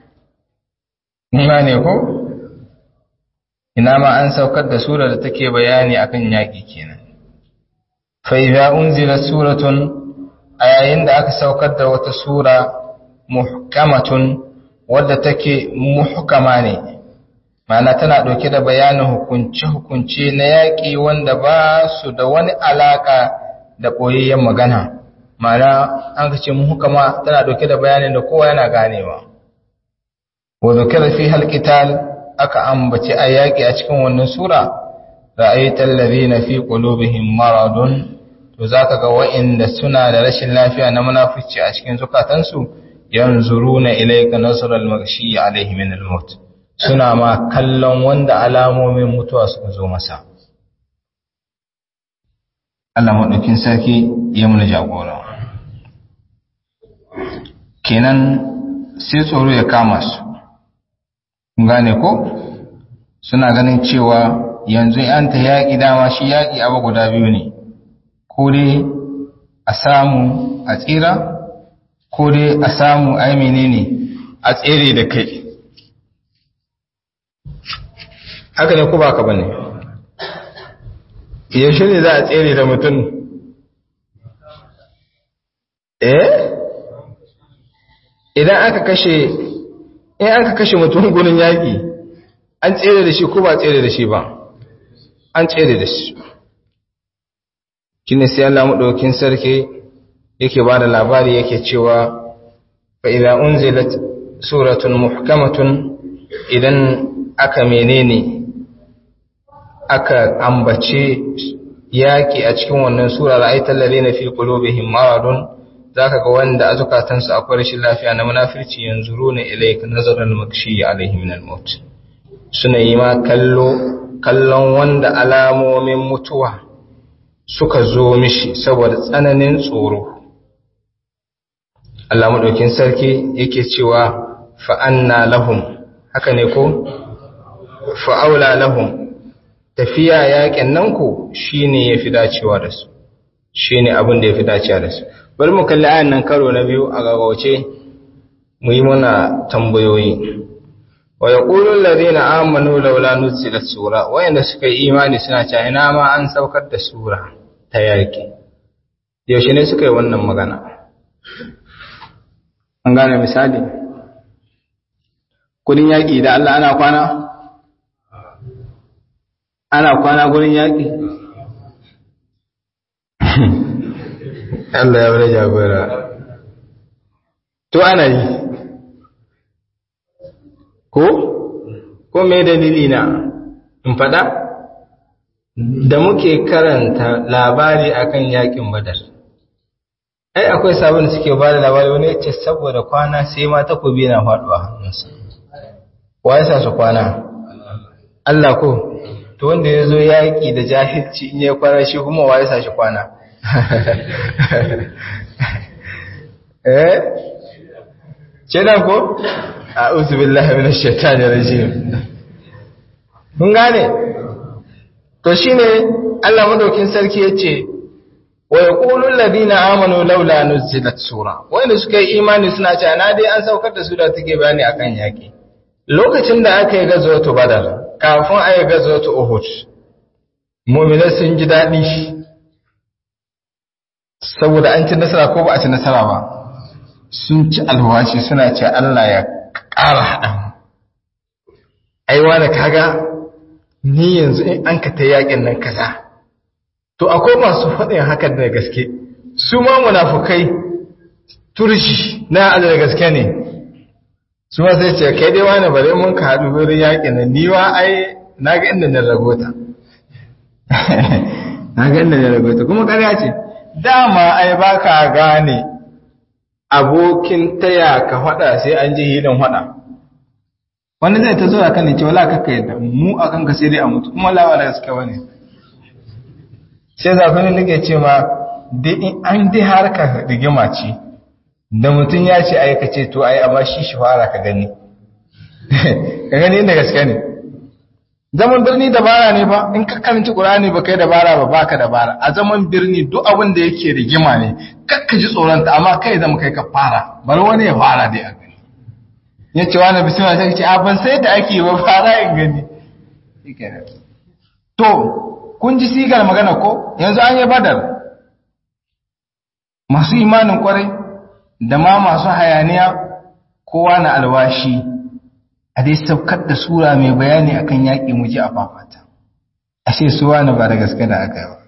imani ko ina ma an saukar da sura da take bayani akan yaki kenan fa idza unzila suratun a yayin da aka saukar da wata sura muhkamatun wadda take muhkama ne ma'ana tana ɗauke da bayanin hukunce-hukunce na yaƙi wanda ba su da wani alaƙa da ɓoyayyen magana ma'ana an ka ce muhkama tana ɗauke da bayanin da kowa yana ganewa wa zukira fi halqital aka ambaci a yaƙi a cikin wannan sura ra'aytal ladina fi qulubihim maradun to zaka ga wa'inda suna da rashin lafiya na munafici a cikin zukatansu yanzuruna ilayka nasral maghshi alayhi min al-maut suna ma kallon wanda alamomin mutuwa suka zo masa Allah madaukin sarki ya muna jagora kenan sai tsoro ya kama su gane ko suna ganin cewa yanzu an ta yaƙi dama shi yaƙi abu guda biyu ne ko dai a samu a tsira ko dai a samu a yi menene a tsere da kai haka ne ko ba ka ba ne yaushe ne za a tsere da mutum eh idan aka kashe in aka kashe mutum gurin yaƙi an tsere da shi ko ba tsere da shi ba an tsere da shi kine sai Allah madaukin sarki yake ba da labari yake cewa fa idza unzilat suratun muhkamatun idan aka menene aka ambace yaki a cikin wannan sura ra'aital ladina fi qulubihim maradun zaka ga wanda a zukatansu akwai rashin lafiya na munafirci yanzuruna ilayka nazaral makshi alaihi min al-maut suna yi ma kallo kallon wanda alamomin mutuwa suka zo mishi saboda tsananin tsoro Allah madaukin sarki yake cewa fa anna lahum haka ne ko fa aula lahum tafiya yakin nan ku shine yafi dacewa da su shine abin da yafi dacewa da su bari mu kalli ayan nan karo na biyu a gagauce mu yi muna tambayoyi wa yaqulu alladhina amanu laula nuzilat sura wayanda suka yi imani suna cewa ina ma an saukar da sura ta yaki yaushe ne suka yi wannan magana an gane misali kudin yaki da Allah ana kwana ana kwana gurin yaki Allah ya wani jagora to ana yi ko ko me dalili na in fada da muke karanta labari akan yakin badar ai akwai sabon suke ba da labari wani yace saboda kwana sai ma takobi na faduwa hannunsa wa yasa su kwana Allah ko to wanda ya zo yaƙi da jahilci in ya kwana shi kuma wa yasa shi kwana eh ce nan ko a'udhu billahi minash shaitani rajim mun gane to shine Allah madaukin sarki yace wa yaqulu alladhina amanu laula nuzilat sura wanda suka yi imani suna cewa na dai an saukar da sura take bayani akan yaki lokacin da aka yi gazwatu badar kafin a yi gazwatu uhud mu'minai sun ji dadi saboda an ci nasara ko ba a ci nasara ba sun ci alwashi suna ce Allah ya ƙara haɗa aiwa da kaga ni yanzu in an ka ta yakin nan kaza to akwai masu faɗin hakan da gaske su ma munafukai turshi na Allah da gaske ne su ma sai ce kai dai wani bare mun ka haɗu wurin yakin nan ni wa ai na ga inda na ragota na ga inda na ragota kuma ƙarya ce dama ai baka gane abokin taya ka faɗa sai an ji hilin faɗa wani zai ta zo a kan ce wala kakka yadda mu a kanka sai dai a mutu kuma lawa da gaske wani sai zafini nake ce ma an dai harka rigima ce da mutum ya ce aikace to ai amma shi shi fara ka gani ka gani inda gaske ne zaman birni dabara ne ba in ka karanci qur'ani ba kai dabara ba baka dabara a zaman birni duk abin da yake rigima ne kakka ji tsoron ta amma kai zama kai ka fara bar wani ya fara dai a gani yace wani bismillah sai ce a ban sai da ake ba fara in gani to kun ji sigar magana ko yanzu an yi badar masu imanin kwarai da ma masu hayaniya kowa na alwashi a dai saukar da sura mai bayani akan yaƙi mu ji a fafata ashe su wani ba da gaske da aka yi ba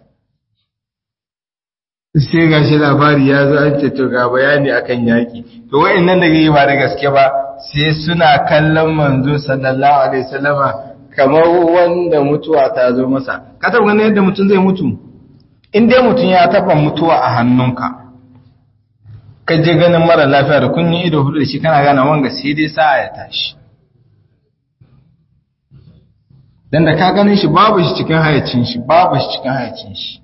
sai ga shi labari ya zo an ce to ga bayani akan yaƙi to wa'annan da yi ba da gaske ba sai suna kallon manzo sallallahu alaihi wasallama kamar wanda mutuwa ta zo masa ka taɓa ganin yadda mutum zai mutu in dai mutum ya taɓa mutuwa a hannunka ka je ganin mara lafiya da kun yi ido hudu da shi kana gane wanga sai dai sa'a ya tashi dan da ka ganin shi babu shi cikin hayacin shi babu shi cikin hayacin shi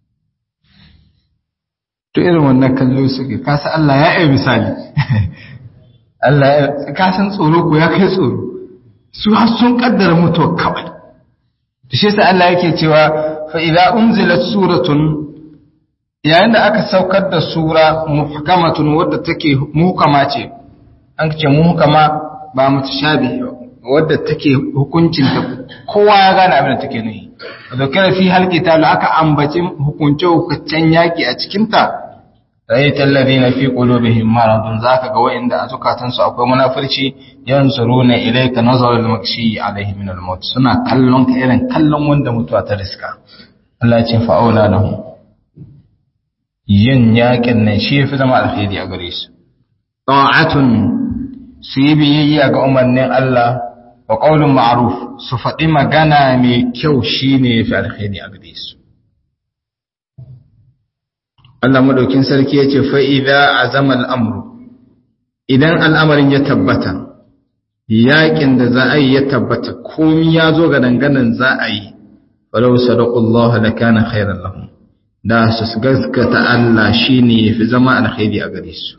to irin wannan kallo suke ka san Allah ya yi misali Allah ya ka san tsoro ko ya kai tsoro su har sun kaddara mutuwa kawai to shi yasa Allah yake cewa fa idza unzilat suratun yayin da aka saukar da sura muhkamatun wadda take muhkama ce an ce muhkama ba mutashabi wadda take hukuncin ta kowa ya gane abin da take nuyi zakara fi halqita aka ambaci hukunce hukuncen yaki a cikin ta rayta alladhina fi qulubihim maradun zaka ga wa'inda a zukatan su akwai munafirci yansuruna ilayka nazar al-makshi alayhi min al-maut suna kallon ka irin kallon wanda mutuwa ta riska Allah ya ce fa'aula lahum yin yakin nan shi yafi zama alheri a gare su ta'atun su yi biyayya ga umarnin Allah wa qaulun ma'ruf su faɗi magana mai kyau shine yafi alheri a gare su Allah madaukin sarki yace fa idza azama al-amru idan al'amarin ya tabbata yakin da za a yi ya tabbata komai ya zo ga danganan za a yi falau sadaqullah la kana khairan lahum da su gaskata Allah shine yafi zama alkhairi a gare su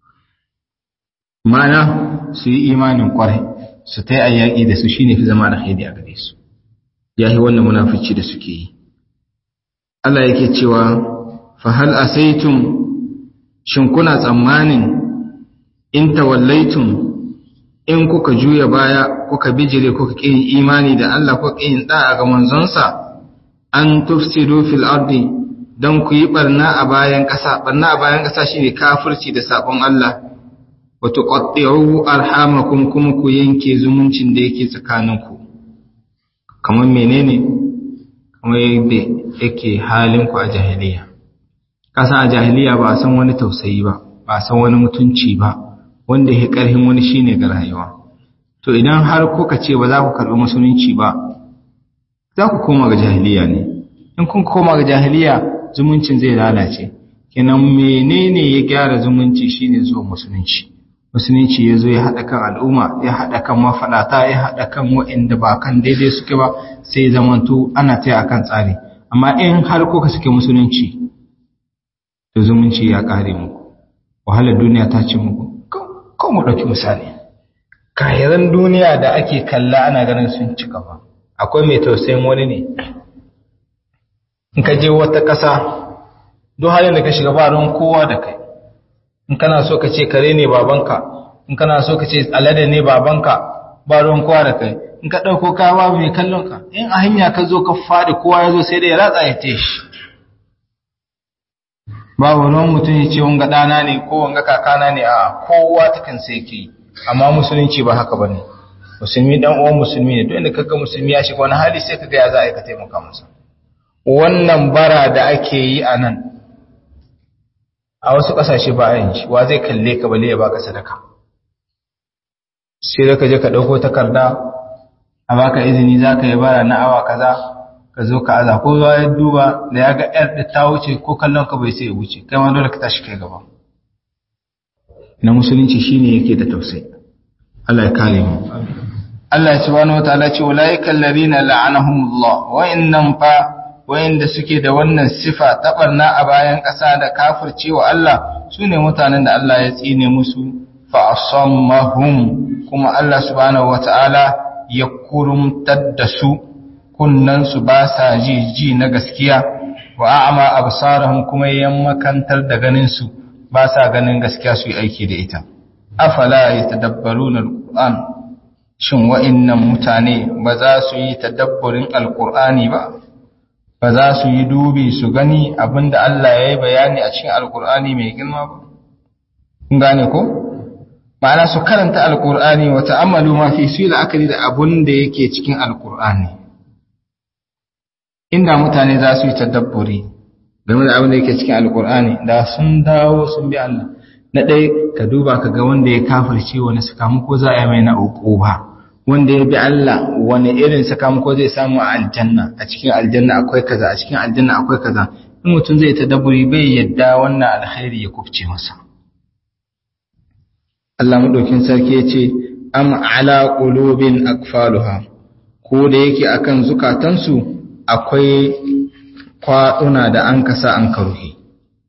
mana su yi imanin kwarai su tai ayyaki da su shine fi zama alkhairi a gare su yayi wannan munafici da suke yi Allah yake cewa fa hal asaitum shin kuna tsammanin in tawallaitum in kuka juya baya kuka bijire kuka kin imani da Allah kuka kin da'a ga manzonsa an tufsidu fil ardi dan ku yi barna a bayan ƙasa barna a bayan ƙasa shine kafirci da sabon Allah wa tuqatti'u arhamakum kuma ku yanke zumuncin da yake tsakaninku kamar menene kamar yadda yake halin ku a jahiliya kasa a jahiliya ba san wani tausayi ba ba san wani mutunci ba wanda ya karhin wani shine ga rayuwa to idan har kuka ce ba za ku karɓi musulunci ba za ku koma ga jahiliya ne in kun koma ga jahiliya zumuncin zai lalace kenan menene ya gyara zumunci shine zuwa musulunci musulunci ya zo ya haɗa kan al'umma ya haɗa kan mafaɗata ya haɗa kan waɗanda ba kan daidai suke ba sai zamanto ana taya akan tsari amma in har kuka suke musulunci to zumunci ya ƙare muku wahalar duniya ta ce muku kawai mu ɗauki misali kayaran duniya da ake kalla ana ganin sun cika ba akwai mai tausayin wani ne in ka je wata ƙasa duk halin da ka shiga ba don kowa da kai in kana so ka ce kare ne babanka in kana so ka ce alade ne babanka ba ruwan kowa da kai in ka ɗauko kaya babu mai kallon ka in a hanya ka zo ka faɗi kowa ya zo sai da ya ratsa ya te shi babu ruwan mutum ya ce wanga ɗana ne ko wanga kakana ne a kowa ta kan sai ke amma musulunci ba haka ba ne musulmi ɗan uwan musulmi ne duk inda kaga musulmi ya shiga wani hali sai kaga ya za a yi ka taimaka masa wannan bara da ake yi a nan a wasu ƙasashe ba a yin shi wa zai kalle ka bale ya baka sadaka sai da ka je ka ɗauko takarda a baka izini za ka yi bara na awa kaza ka zo ka aza ko ya duba da ya ga yar da ta wuce ko kallon ka bai sai ya wuce kai ma dole ka tashi kai gaba na musulunci shine yake da tausayi Allah ya kare mu Allah ya subhanahu wataala ce ulaika alladhina la'anahumullah wa innam fa wayanda suke da wannan sifa ta barna a bayan ƙasa da kafircewa Allah sune mutanen da Allah ya tsine musu fa asammahum kuma Allah subhanahu wataala ya kurumtar da su kunnan su ba sa ji ji na gaskiya wa a'ma absarahum kuma yammakantar da ganin su ba sa ganin gaskiya su yi aiki da ita afala yatadabbaruna alquran shin wa'innan mutane ba za su yi tadabburin alqur'ani ba ba za su yi dubi su gani abinda Allah ya yi bayani a cikin alkur'ani mai girma ba kun gane ko ma'ana su karanta alkur'ani wa ta'ammalu ma fi su yi la'akari da abin da yake cikin alkur'ani inda mutane za su yi tadabburi game da abin da yake cikin alkur'ani da sun dawo sun bi Allah na ɗaya ka duba ka ga wanda ya kafirce wani sakamako za a yi mai na uku ba wanda ya bi Allah wani irin sakamako zai samu a aljanna a cikin aljanna akwai kaza a cikin aljanna akwai kaza in mutum zai tadabburi bai yadda wannan alkhairi ya kufce masa Allah madaukin sarki ya ce am ala qulubin akfaluha ko da yake akan zukatansu akwai kwaduna da an kasa an karuhi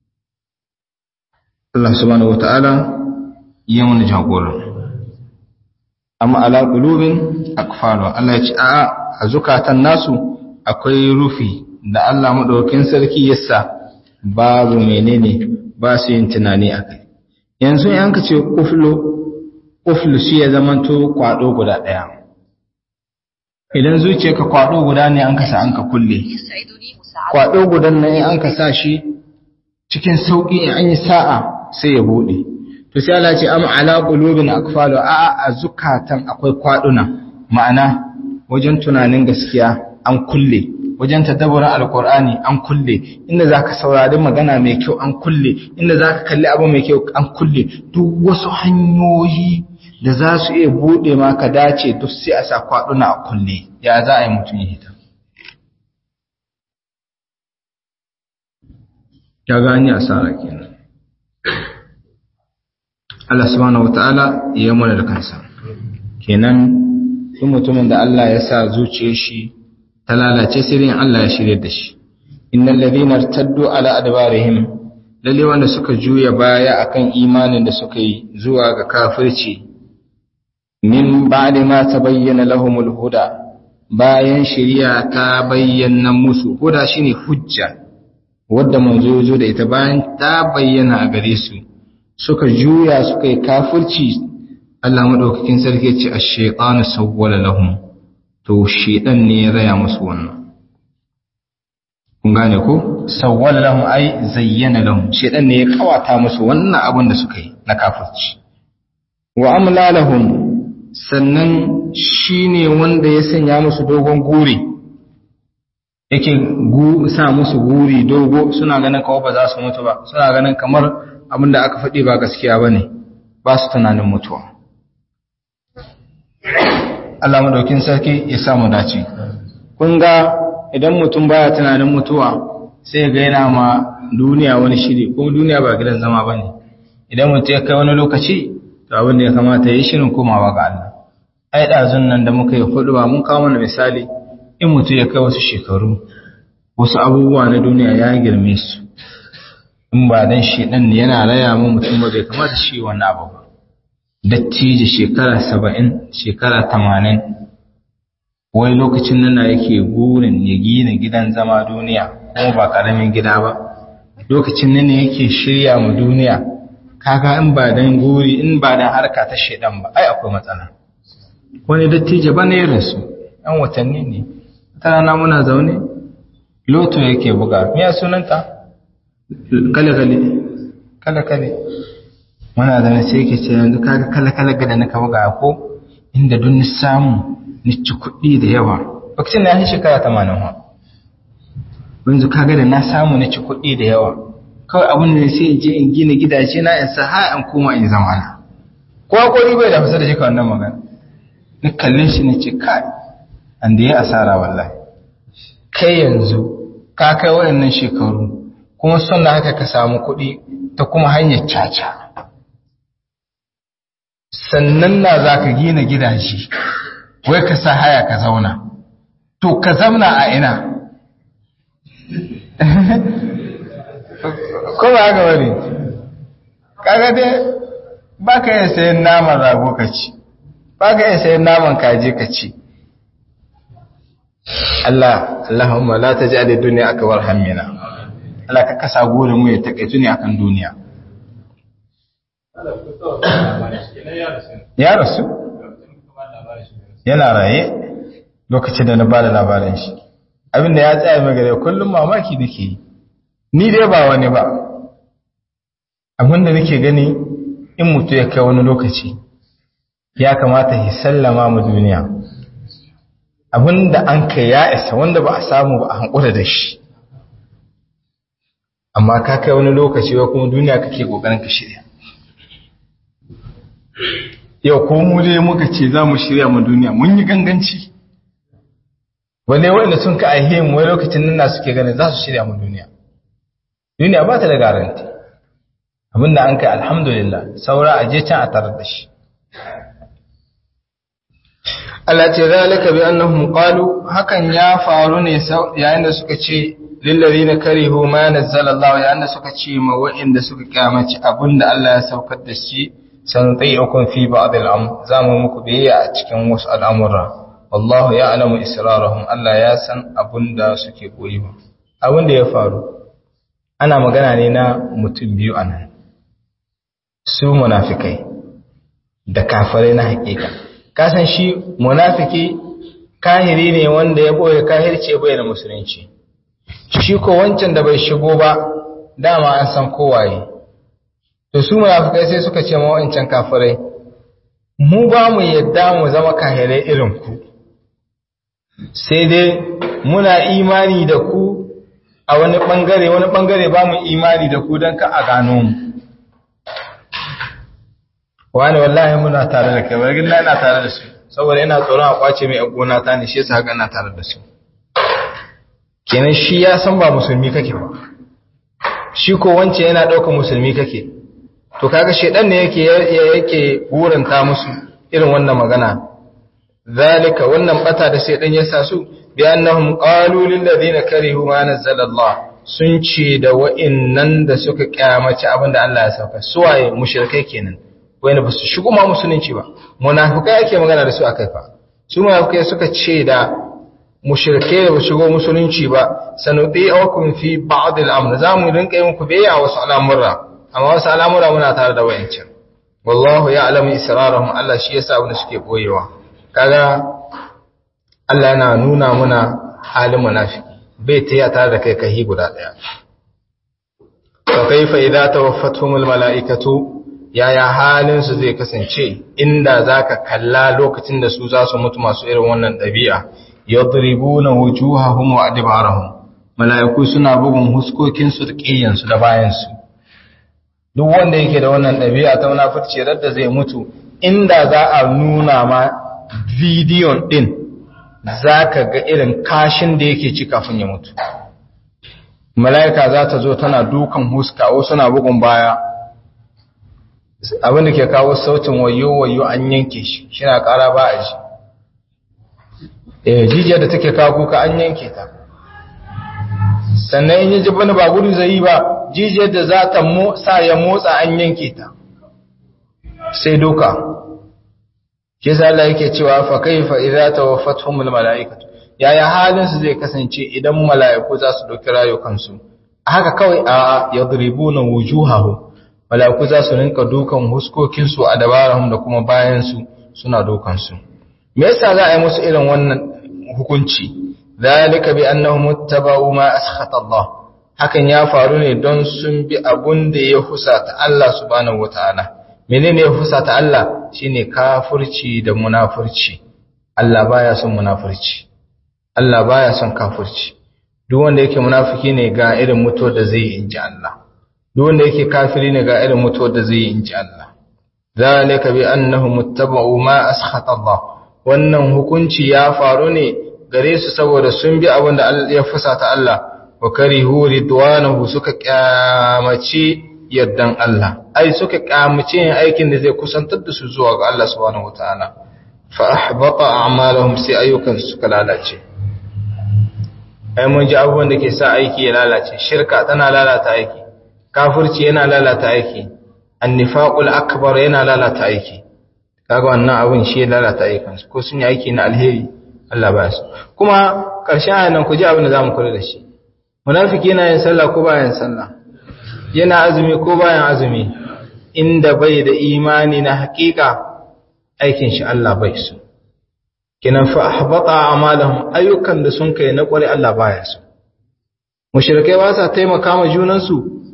Allah subhanahu wataala ya mana jagoran amma ala qulubin akfalu Allah ya ce a a zukatan nasu akwai rufi da Allah madaukakin sarki yasa babu menene ba su yin tunani akai yanzu in ka ce uflu uflu shi ya zamanto kwado guda daya idan zuciyarka kwado guda ne an kasa an ka kulle kwado gudan nan in an ka sa shi cikin sauki in an yi sa'a sai ya bude to sai Allah ce am ala qulubin akfalu a a zukatan akwai kwaduna ma'ana wajen tunanin gaskiya an kulle wajen tadabburin alqur'ani an kulle inda zaka saurari magana mai kyau an kulle inda zaka kalli abu mai kyau an kulle duk wasu hanyoyi da za su iya bude maka dace duk sai a sa kwaduna a kulle ya za a yi mutum ya hita ya gani asara kenan Allah subhanahu wata'ala ya mana da kansa kenan duk mutumin da Allah ya sa zuciyar shi ta lalace sai Allah ya shirye da shi innal ladhina irtaddu ala adbarihim lalle wanda suka juya baya akan imanin da suka yi zuwa ga kafirci min ba'di ma tabayyana lahumul huda bayan shari'a ta bayyana musu huda shine hujja wadda manzo zo da ita bayan ta bayyana a gare su suka juya suka yi kafirci Allah madaukakin sarki ya ce ash-shaytanu sawwala lahum to shedan ne ya raya musu wannan kun gane ko sawwala lahum ai zayyana lahum shedan ne ya kawata musu wannan abin da suka yi na kafirci wa amla lahum sannan shine wanda ya sanya musu dogon guri yake sa musu guri dogo suna ganin kawai ba za su mutu ba suna ganin kamar abin da aka faɗi ba gaskiya ba ne ba su tunanin mutuwa Allah madaukin sarki ya samu dace kun ga idan mutum baya tunanin mutuwa sai ga yana ma duniya wani shiri ko duniya ba gidan zama bane idan mutum ya kai wani lokaci to abin da ya kamata yi shirin komawa ga Allah ai dazun nan da muka yi hudu ba mun kawo mana misali in mutum ya kai wasu shekaru wasu abubuwa na duniya ya girme su in ba dan shi dan yana raya mu mutum ba bai kamata shi wannan abu ba dattijo shekara saba'in shekara tamanin wai lokacin nan yake gurin ya gina gidan zama duniya kuma ba karamin gida ba lokacin nan yake shirya mu duniya kaga in ba dan guri in ba dan harka ta shedan ba ai akwai matsala wani dattijo ba ne rasu yan watanni ne ta rana muna zaune loto yake buga miya sunanta kale kale kale kale muna da sai yake ce yanzu kaga kala kala ga da na kawo ga ko inda duk ni samu ni ci kuɗi da yawa lokacin da ya shekara 80 ha yanzu kaga da na samu ni ci kuɗi da yawa kawai abin da sai in je in gina gidaje na in sa ha an koma in zama na ko hakuri bai da fasa da shi ka wannan magana ni kallin shi ne ce kai an da ya asara wallahi kai yanzu ka kai wayannan shekaru kuma son da haka ka samu kuɗi ta kuma hanyar caca sannan na za ka gina gidaje wai ka sa haya ka zauna to ka zauna a ina ko ba haka wani kaga dai ba ka iya sayan naman rago ka ci ba ka iya sayan naman kaji ka ci Allah Allahumma la taj'al ad-dunya akbar hammina Allah ka kasa gore mu ya takaitu ne akan duniya ya rasu yana raye lokacin da na ba da labarin shi abinda ya tsaya mai gare kullum mamaki nake yi ni dai ba wani ba abinda nake gani in mutu ya kai wani lokaci ya kamata ya sallama mu duniya abinda an kai ya isa wanda ba a samu ba a hankula da shi amma ka kai wani lokaci wa kuma duniya kake kokarin ka shirya yau ko mu dai muka ce za mu shirya mu duniya mun yi ganganci wale wanda sun ka aihe mu wai lokacin nan suke ganin za su shirya mu duniya duniya ba ta da garanti abinda an kai alhamdulillah saura a je can a tarar da shi Allah ce zalika bi annahum qalu hakan ya faru ne yayin da suka ce lil ladina karihu ma nazzala Allah yayin da suka ce ma wa'inda suka kyamaci abinda Allah ya saukar da shi sanuti'ukum fi ba'd al-amr zamu muku biyayya a cikin wasu al'amura wallahu ya'lamu israrahum Allah ya san abinda suke koyi ba abinda ya faru ana magana ne na mutum biyu anan su munafikai da kafirai na hakika kasan shi munafiki kahiri ne wanda ya boye kahirce bai da musulunci shi ko wancan da bai shigo ba dama an san kowaye to su munafikai sai suka ce ma wancan kafirai mu ba mu yadda mu zama kahirai irin ku sai dai muna imani da ku a wani bangare wani bangare ba mu imani da ku don ka a gano mu wani wallahi muna tare da kai wani na ina tare da su saboda ina tsoron a kwace mai gona ta ne shi yasa haka ina tare da su kenan shi ya san ba musulmi kake ba shi ko wance yana ɗaukar musulmi kake to kaga shedan ne yake yake buranta musu irin wannan magana zalika wannan bata da shedan ya sa su bi annahum qalu lil ladina karihu ma nazzala Allah sun ce da wa'innan da suka kyamaci abinda Allah ya sauka suwaye mushrikai kenan wanda ba su shigo ma musulunci ba munafikai ake magana da su akai fa su munafikai suka ce da mushrikai da ba shigo musulunci ba sanuti'ukum fi ba'd al-amr zamu rinka yin ku bayya wasu al'amura amma wasu al'amura muna tare da wayancin wallahu ya'lamu israrahum Allah shi yasa abin da suke boyewa kaga Allah yana nuna muna halin munafiki bai taya tare da kai kai guda daya fa kaifa idza tawaffatuhumul mala'ikatu yaya halin su zai kasance inda zaka kalla lokacin da su za su mutu masu irin wannan dabi'a yadribuna wujuhahum wa adbarahum mala'iku suna bugun huskokin su da kiyan su da bayan su duk wanda yake da wannan dabi'a ta munafurci radda zai mutu inda za a nuna ma bidiyon din zaka ga irin kashin da yake ci kafin ya mutu mala'ika za ta zo tana dukan huska wasu na bugun baya abin da ke kawo sautin wayo wayo an yanke shi shi na kara ba a ji eh jijiyar da take kawo kuka an yanke ta sannan in yi ji bani ba gudu zai yi ba jijiyar da za ta sa ya motsa an yanke ta sai doka shi sa Allah yake cewa fa kaifa idza tawaffatuhumul malaikatu yaya halin su zai kasance idan mala'iku za su dauki rayukansu haka kawai a yadribuna wujuhahum mala'iku za su rinka dukan huskokinsu a dabarahum da kuma bayansu suna dukansu me yasa za a yi musu irin wannan hukunci zalika bi annahum muttaba'u ma askhata Allah hakan ya faru ne don sun bi abun da ya husata Allah subhanahu wataala menene ya husata Allah shine kafirci da munafurci Allah baya son munafurci Allah baya son kafirci duk wanda yake munafiki ne ga irin mutuwar da zai yi inji Allah duk wanda yake kafiri ne ga irin mutuwar da zai yi inji Allah zalika bi annahum muttaba'u ma askhata Allah wannan hukunci ya faru ne gare su saboda sun bi abin da ya fusata Allah wa karihu ridwanahu suka kyamaci yardan Allah ai suka kyamaci yin aikin da zai kusantar da su zuwa ga Allah subhanahu wataala fa ahbata a'malahum sai ayyukan suka lalace ai mun ji abubuwan da ke sa aiki ya lalace shirka tana lalata aiki kafirci yana lalata aiki annifaqul akbar yana lalata aiki kaga wannan abin shi ya lalata ayyukan ko sun yi aiki na alheri Allah ba su kuma karshen ayan nan ku ji abin da zamu kula da shi munafiki yana yin sallah ko bayan sallah yana azumi ko bayan azumi inda bai da imani na hakika aikin shi Allah bai so kinan fa ahbata a'malahum ayyukan da sun kai na kware Allah baya so mushrikai ba sa taimaka ma junansu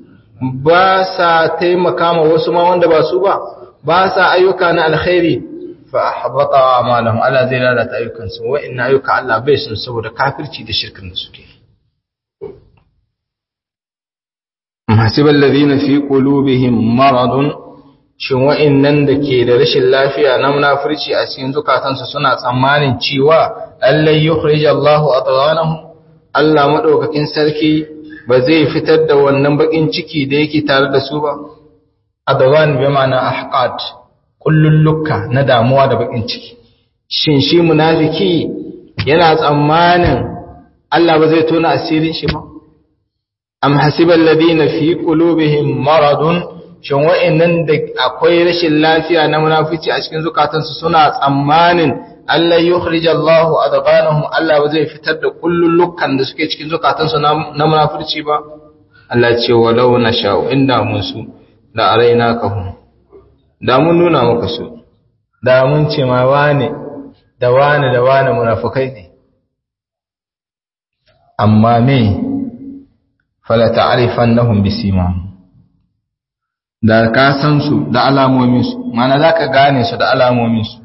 ba sa taimaka ma wasu ma wanda ba su ba ba sa ayyuka na alkhairi fa ahbata a'malahum Allah zai lalata ayyukan su wa inna ayyuka Allah bai sun saboda kafirci da shirkin da suke hasibal ladina fi qulubihim maradun shin wa'annan da ke da rashin lafiya na munafurci a cikin zukatansu suna tsammanin cewa allai yukhrij Allahu atghanahum Allah madaukakin sarki ba zai fitar da wannan bakin ciki da yake tare da su ba adwan bi ma'ana ahqat kullulluka na damuwa da bakin ciki shin shi munafiki yana tsammanin Allah ba zai tona asirin shi ba am hasibal ladina fi qulubihim maradun shin wa'annan da akwai rashin lafiya na munafici a cikin zukatansu suna tsammanin Allah yukhrij Allah adghanahum Allah ba zai fitar da kullullukan da suke cikin zukatansu na munafici ba Allah ce walau nasha'u inda mun su da araina ka hum da mun nuna maka su da mun ce ma wane da wane da wane munafikai ne amma me fala ta'rifannahum bisimahum da ka san su da alamominsu mana za ka gane su da alamominsu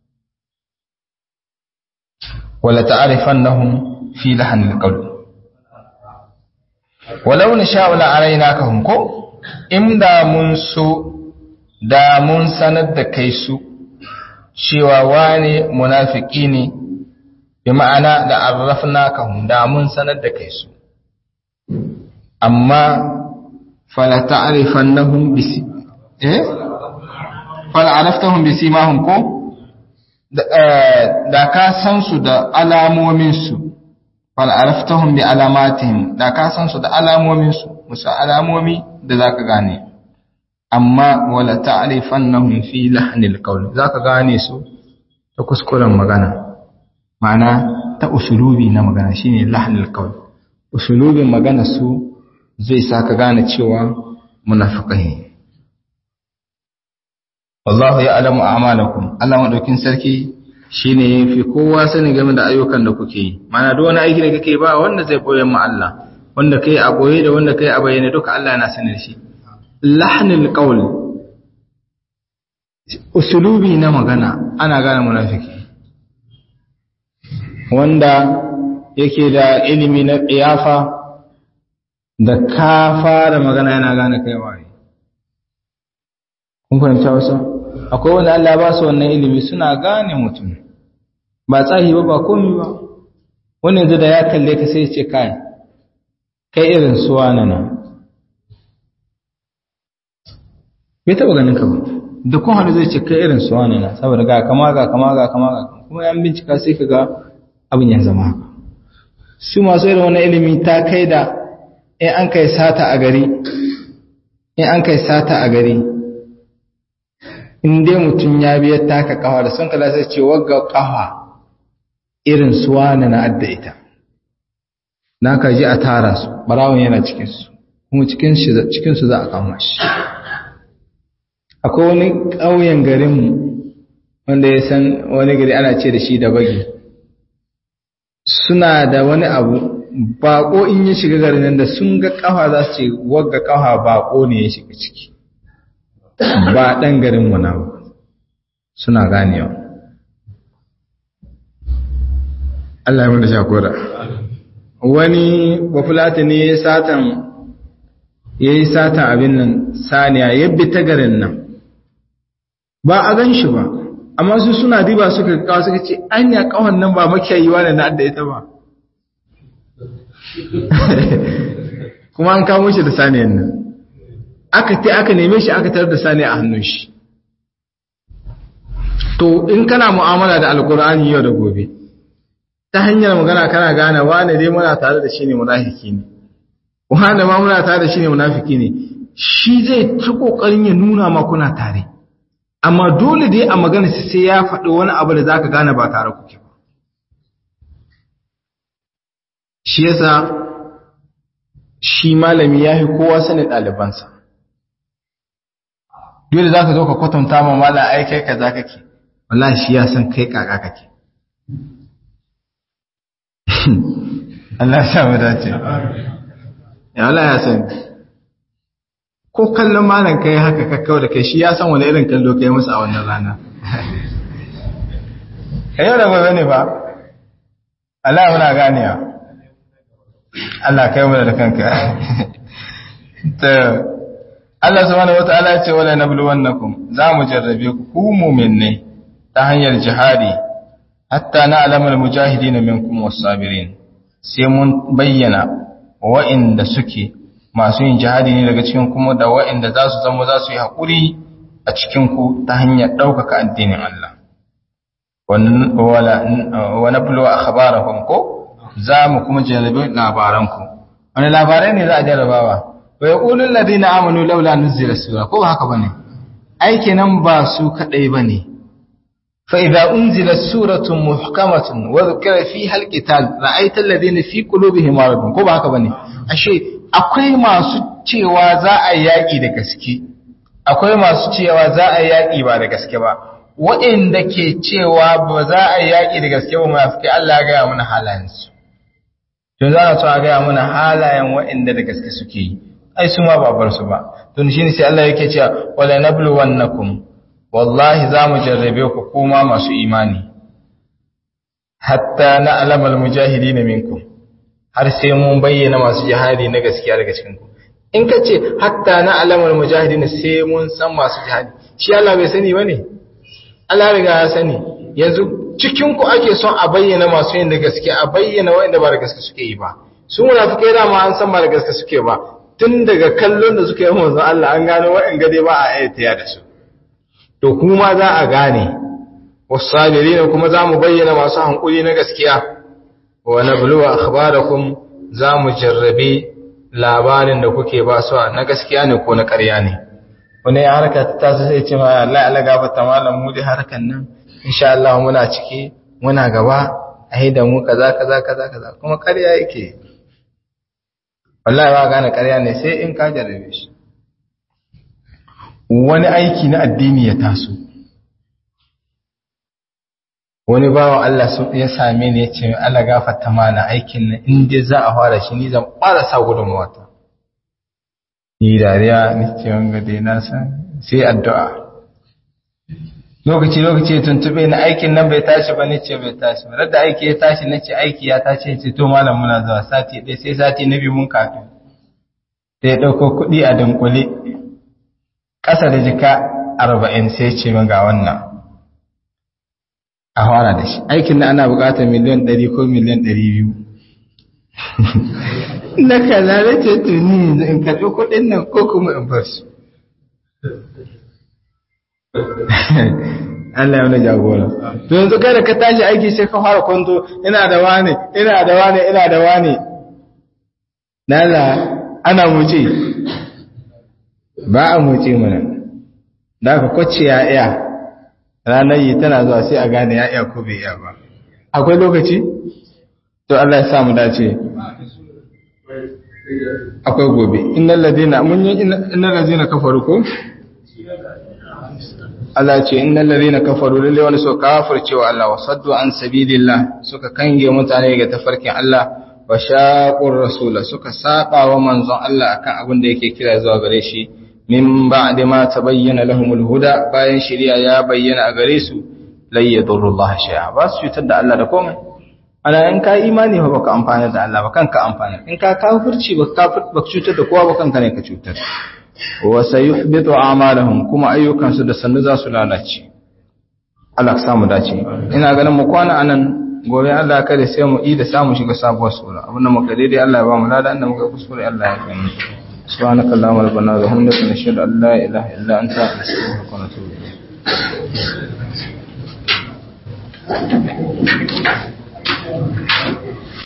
wala ta'arifan nahum fi lahanil qawl walau na sha wala araina ka hunko inda mun so da mun sanar da kai su cewa wane munafiki ne bi ma'ana da arrafna ka da mun sanar da kai su amma fala ta'rifannahum bisi eh fala araftahum bisimahum ko da ka san su da alamomin su fala araftahum bi alamatihim da ka san su da alamomin su musa alamomi da zaka gane amma wala ta'rifannahum fi lahnil qawl zaka gane su ta kuskuren magana ma'ana ta usulubi na magana shine lahnil qawl usulubin magana su zai saka gane cewa munafiqai wallahu ya'lamu a'malakum Allah madaukin sarki shine yafi kowa sani game da ayyukan da kuke yi ma'ana duk wani aiki da kake ba wanda zai koyar ma Allah wanda kai a boye da wanda kai a bayyane duka Allah yana sanin shi lahnil qawl usulubi na magana ana gane munafiki wanda yake da ilimi na qiyafa da ka fara magana yana gane kai waye kun fahimta wasu akwai wanda Allah ba su wannan ilimi suna gane mutum ba tsahi ba ba komai ba wani yanzu da ya kalle ka sai ce kai kai irin suwa na nan bai taba ganin ka ba da kun hannu zai ce kai irin su wani na saboda ga kama ga kama ga kama ga kuma yan bincika sai ka ga abin ya zama haka su masu irin wani ilimi ta kai da in an kai sata a gari in an kai sata a gari in dai mutum ya biya taka kafa da son kala sai ce wagga kafa irin su wani na adda ita na ka ji a tara su barawon yana cikinsu kuma cikinsu za a kama shi akwai wani ƙauyen garinmu wanda ya san wani gari ana ce da shi da bagi suna da wani abu baƙo in ya shiga garin nan da sun ga ƙafa za su ce wagga ƙafa baƙo ne ya shiga ciki ba ɗan garinmu na ba suna ganewa Allah ya mana shakura wani bafulata ne ya satan ya yi satan abin nan saniya ya bi ta garin nan ba a gan shi ba amma su suna diba suka kawo suka ce an ya kawon nan ba makiyayiwa ne na adda ita ba kuma an kawo shi da saniyan nan aka te aka neme shi aka tarar da saniya a hannun shi to in kana mu'amala da alkur'ani yau da gobe ta hanyar magana kana gane wane dai muna tare da shi ne munafiki ne wane ma muna tare da shi ne munafiki ne shi zai ci kokarin ya nuna ma kuna tare amma dole dai a magana sai ya faɗi wani abu da zaka gane ba tare kuke ba shi yasa shi malami ya fi kowa sanin ɗalibansa dole za ka zo ka kwatanta ma mala ai kai kaza kake wallahi shi ya san kai kaka kake Allah ya mu dace ya Allah ya san ko kallon malam kai haka kakkau da kai shi ya san wani irin kallo kai musu a wannan rana kai yau da gobe ne ba Allah muna ganewa Allah kai mu da kanka ta Allah subhanahu wataala ya ce wala nabluwannakum za mu jarrabe ku ku mu'minai ta hanyar jihadi hatta na'lamal mujahidin minkum was-sabirin sai mun bayyana wa'inda suke masu yin jihadi ne daga cikin kuma da wa'inda za su zama za su yi haƙuri a cikin ku ta hanyar ɗaukaka addinin Allah wa nablu akhbarahum ko za mu kuma jarrabe labaranku wani labarai ne za a jarrabawa wa yaqulu alladhina amanu laula nuzila sura ko haka bane aike nan ba su kadai bane fa idza unzila suratun muhkamatun wa dhukira fiha alqital ra'aita alladhina fi qulubihim maradun ko ba haka bane ashe akwai masu cewa za a yaki da gaske akwai masu cewa za a yaki ba da gaske ba waɗanda ke cewa ba za a yaki da gaske ba munafiki Allah ya ga mana halayensu to za a so a ga mana halayen waɗanda da gaske suke yi ai su ma ba bar su ba don shi ne sai Allah yake cewa wala nabluwannakum wallahi za mu jarrabe ku kuma masu imani hatta na alamal mujahidin minkum har sai mun bayyana masu jihadi na gaskiya daga cikin ku in ka ce hatta na alamal mujahidin sai mun san masu jihadi shi Allah bai sani bane Allah riga ya sani yanzu cikin ku ake son a bayyana masu yin da gaske a bayyana wanda ba da gaske suke yi ba su munafikai da ma an san ba da gaske suke ba tun daga kallon da suka yi manzon Allah an gano wa'in gade ba a ayyata da su to kuma za a gane wasabirina kuma za mu bayyana masu hankuli na gaskiya wa nabluwa akhbarakum za mu jarrabe labarin da kuke ba su na gaskiya ne ko na ƙarya ne wani ya harka ta su sai ce ma Allah Allah gafarta malam mu dai harkan nan insha Allah muna ciki muna gaba ai da mu kaza kaza kaza kaza kuma ƙarya yake wallahi ba gane ƙarya ne sai in ka jarrabe shi wani aiki na addini ya taso wani bawa Allah ya same ni ya ce Allah gafarta mana aikin nan in dai za a fara shi ni zan fara sa gudunmawa ta ni dariya ni ce wanga dai na san sai addu'a lokaci lokaci ya tuntube ni aikin nan bai tashi ba ni ce bai tashi ba da aiki ya tashi na ce aiki ya tashi ce to malam muna zuwa sati ɗaya sai sati na biyu mun kafin sai ya ɗauko kuɗi a dunkule ƙasa da jika arba'in sai ce ga wannan a fara da shi aikin da ana bukatar miliyan 100 ko miliyan 200 na kaza da ce tuni yanzu in karɓi kuɗin nan ko kuma in bar su Allah ya wani jagora to yanzu kai da ka tashi aiki sai ka fara kwanto ina da wane ina da wane ina da wane nala ana muce ba a muce mana da ka kwace ya iya ranar yi tana zuwa sai a gane ya iya ko bai iya ba akwai lokaci to Allah ya sa mu dace akwai gobe innal ladina mun yi innal ladina kafaru ko Allah ya ce innal ladina kafaru lalle wani so kafirce wa Allah wasaddu an sabilillah suka kange mutane ga tafarkin Allah wa shaqur rasula suka saba wa manzon Allah akan abin da yake kira zuwa gare shi min ba'di ma tabayyana lahumul huda bayan shari'a ya bayyana a gare su lai yadurrullahi shay'a ba su cutar da Allah da komai ana in ka imani ba baka amfana da Allah ba kanka amfana in ka kafirci ba kafir ba cutar da kowa ba kanka ne ka cutar wa sayuhbitu a'malahum kuma ayyukan su da sannu za su lalace Allah ka samu dace ina ganin mu kwana anan gobe Allah kada sai mu yi da samu shiga sabuwar sura abinda muka daidai Allah ya ba mu lada inda muka kuskure Allah ya kai mu سبحانك اللهم ربنا وبحمدك نشهد ان لا اله الا انت نستغفرك ونتوب اليك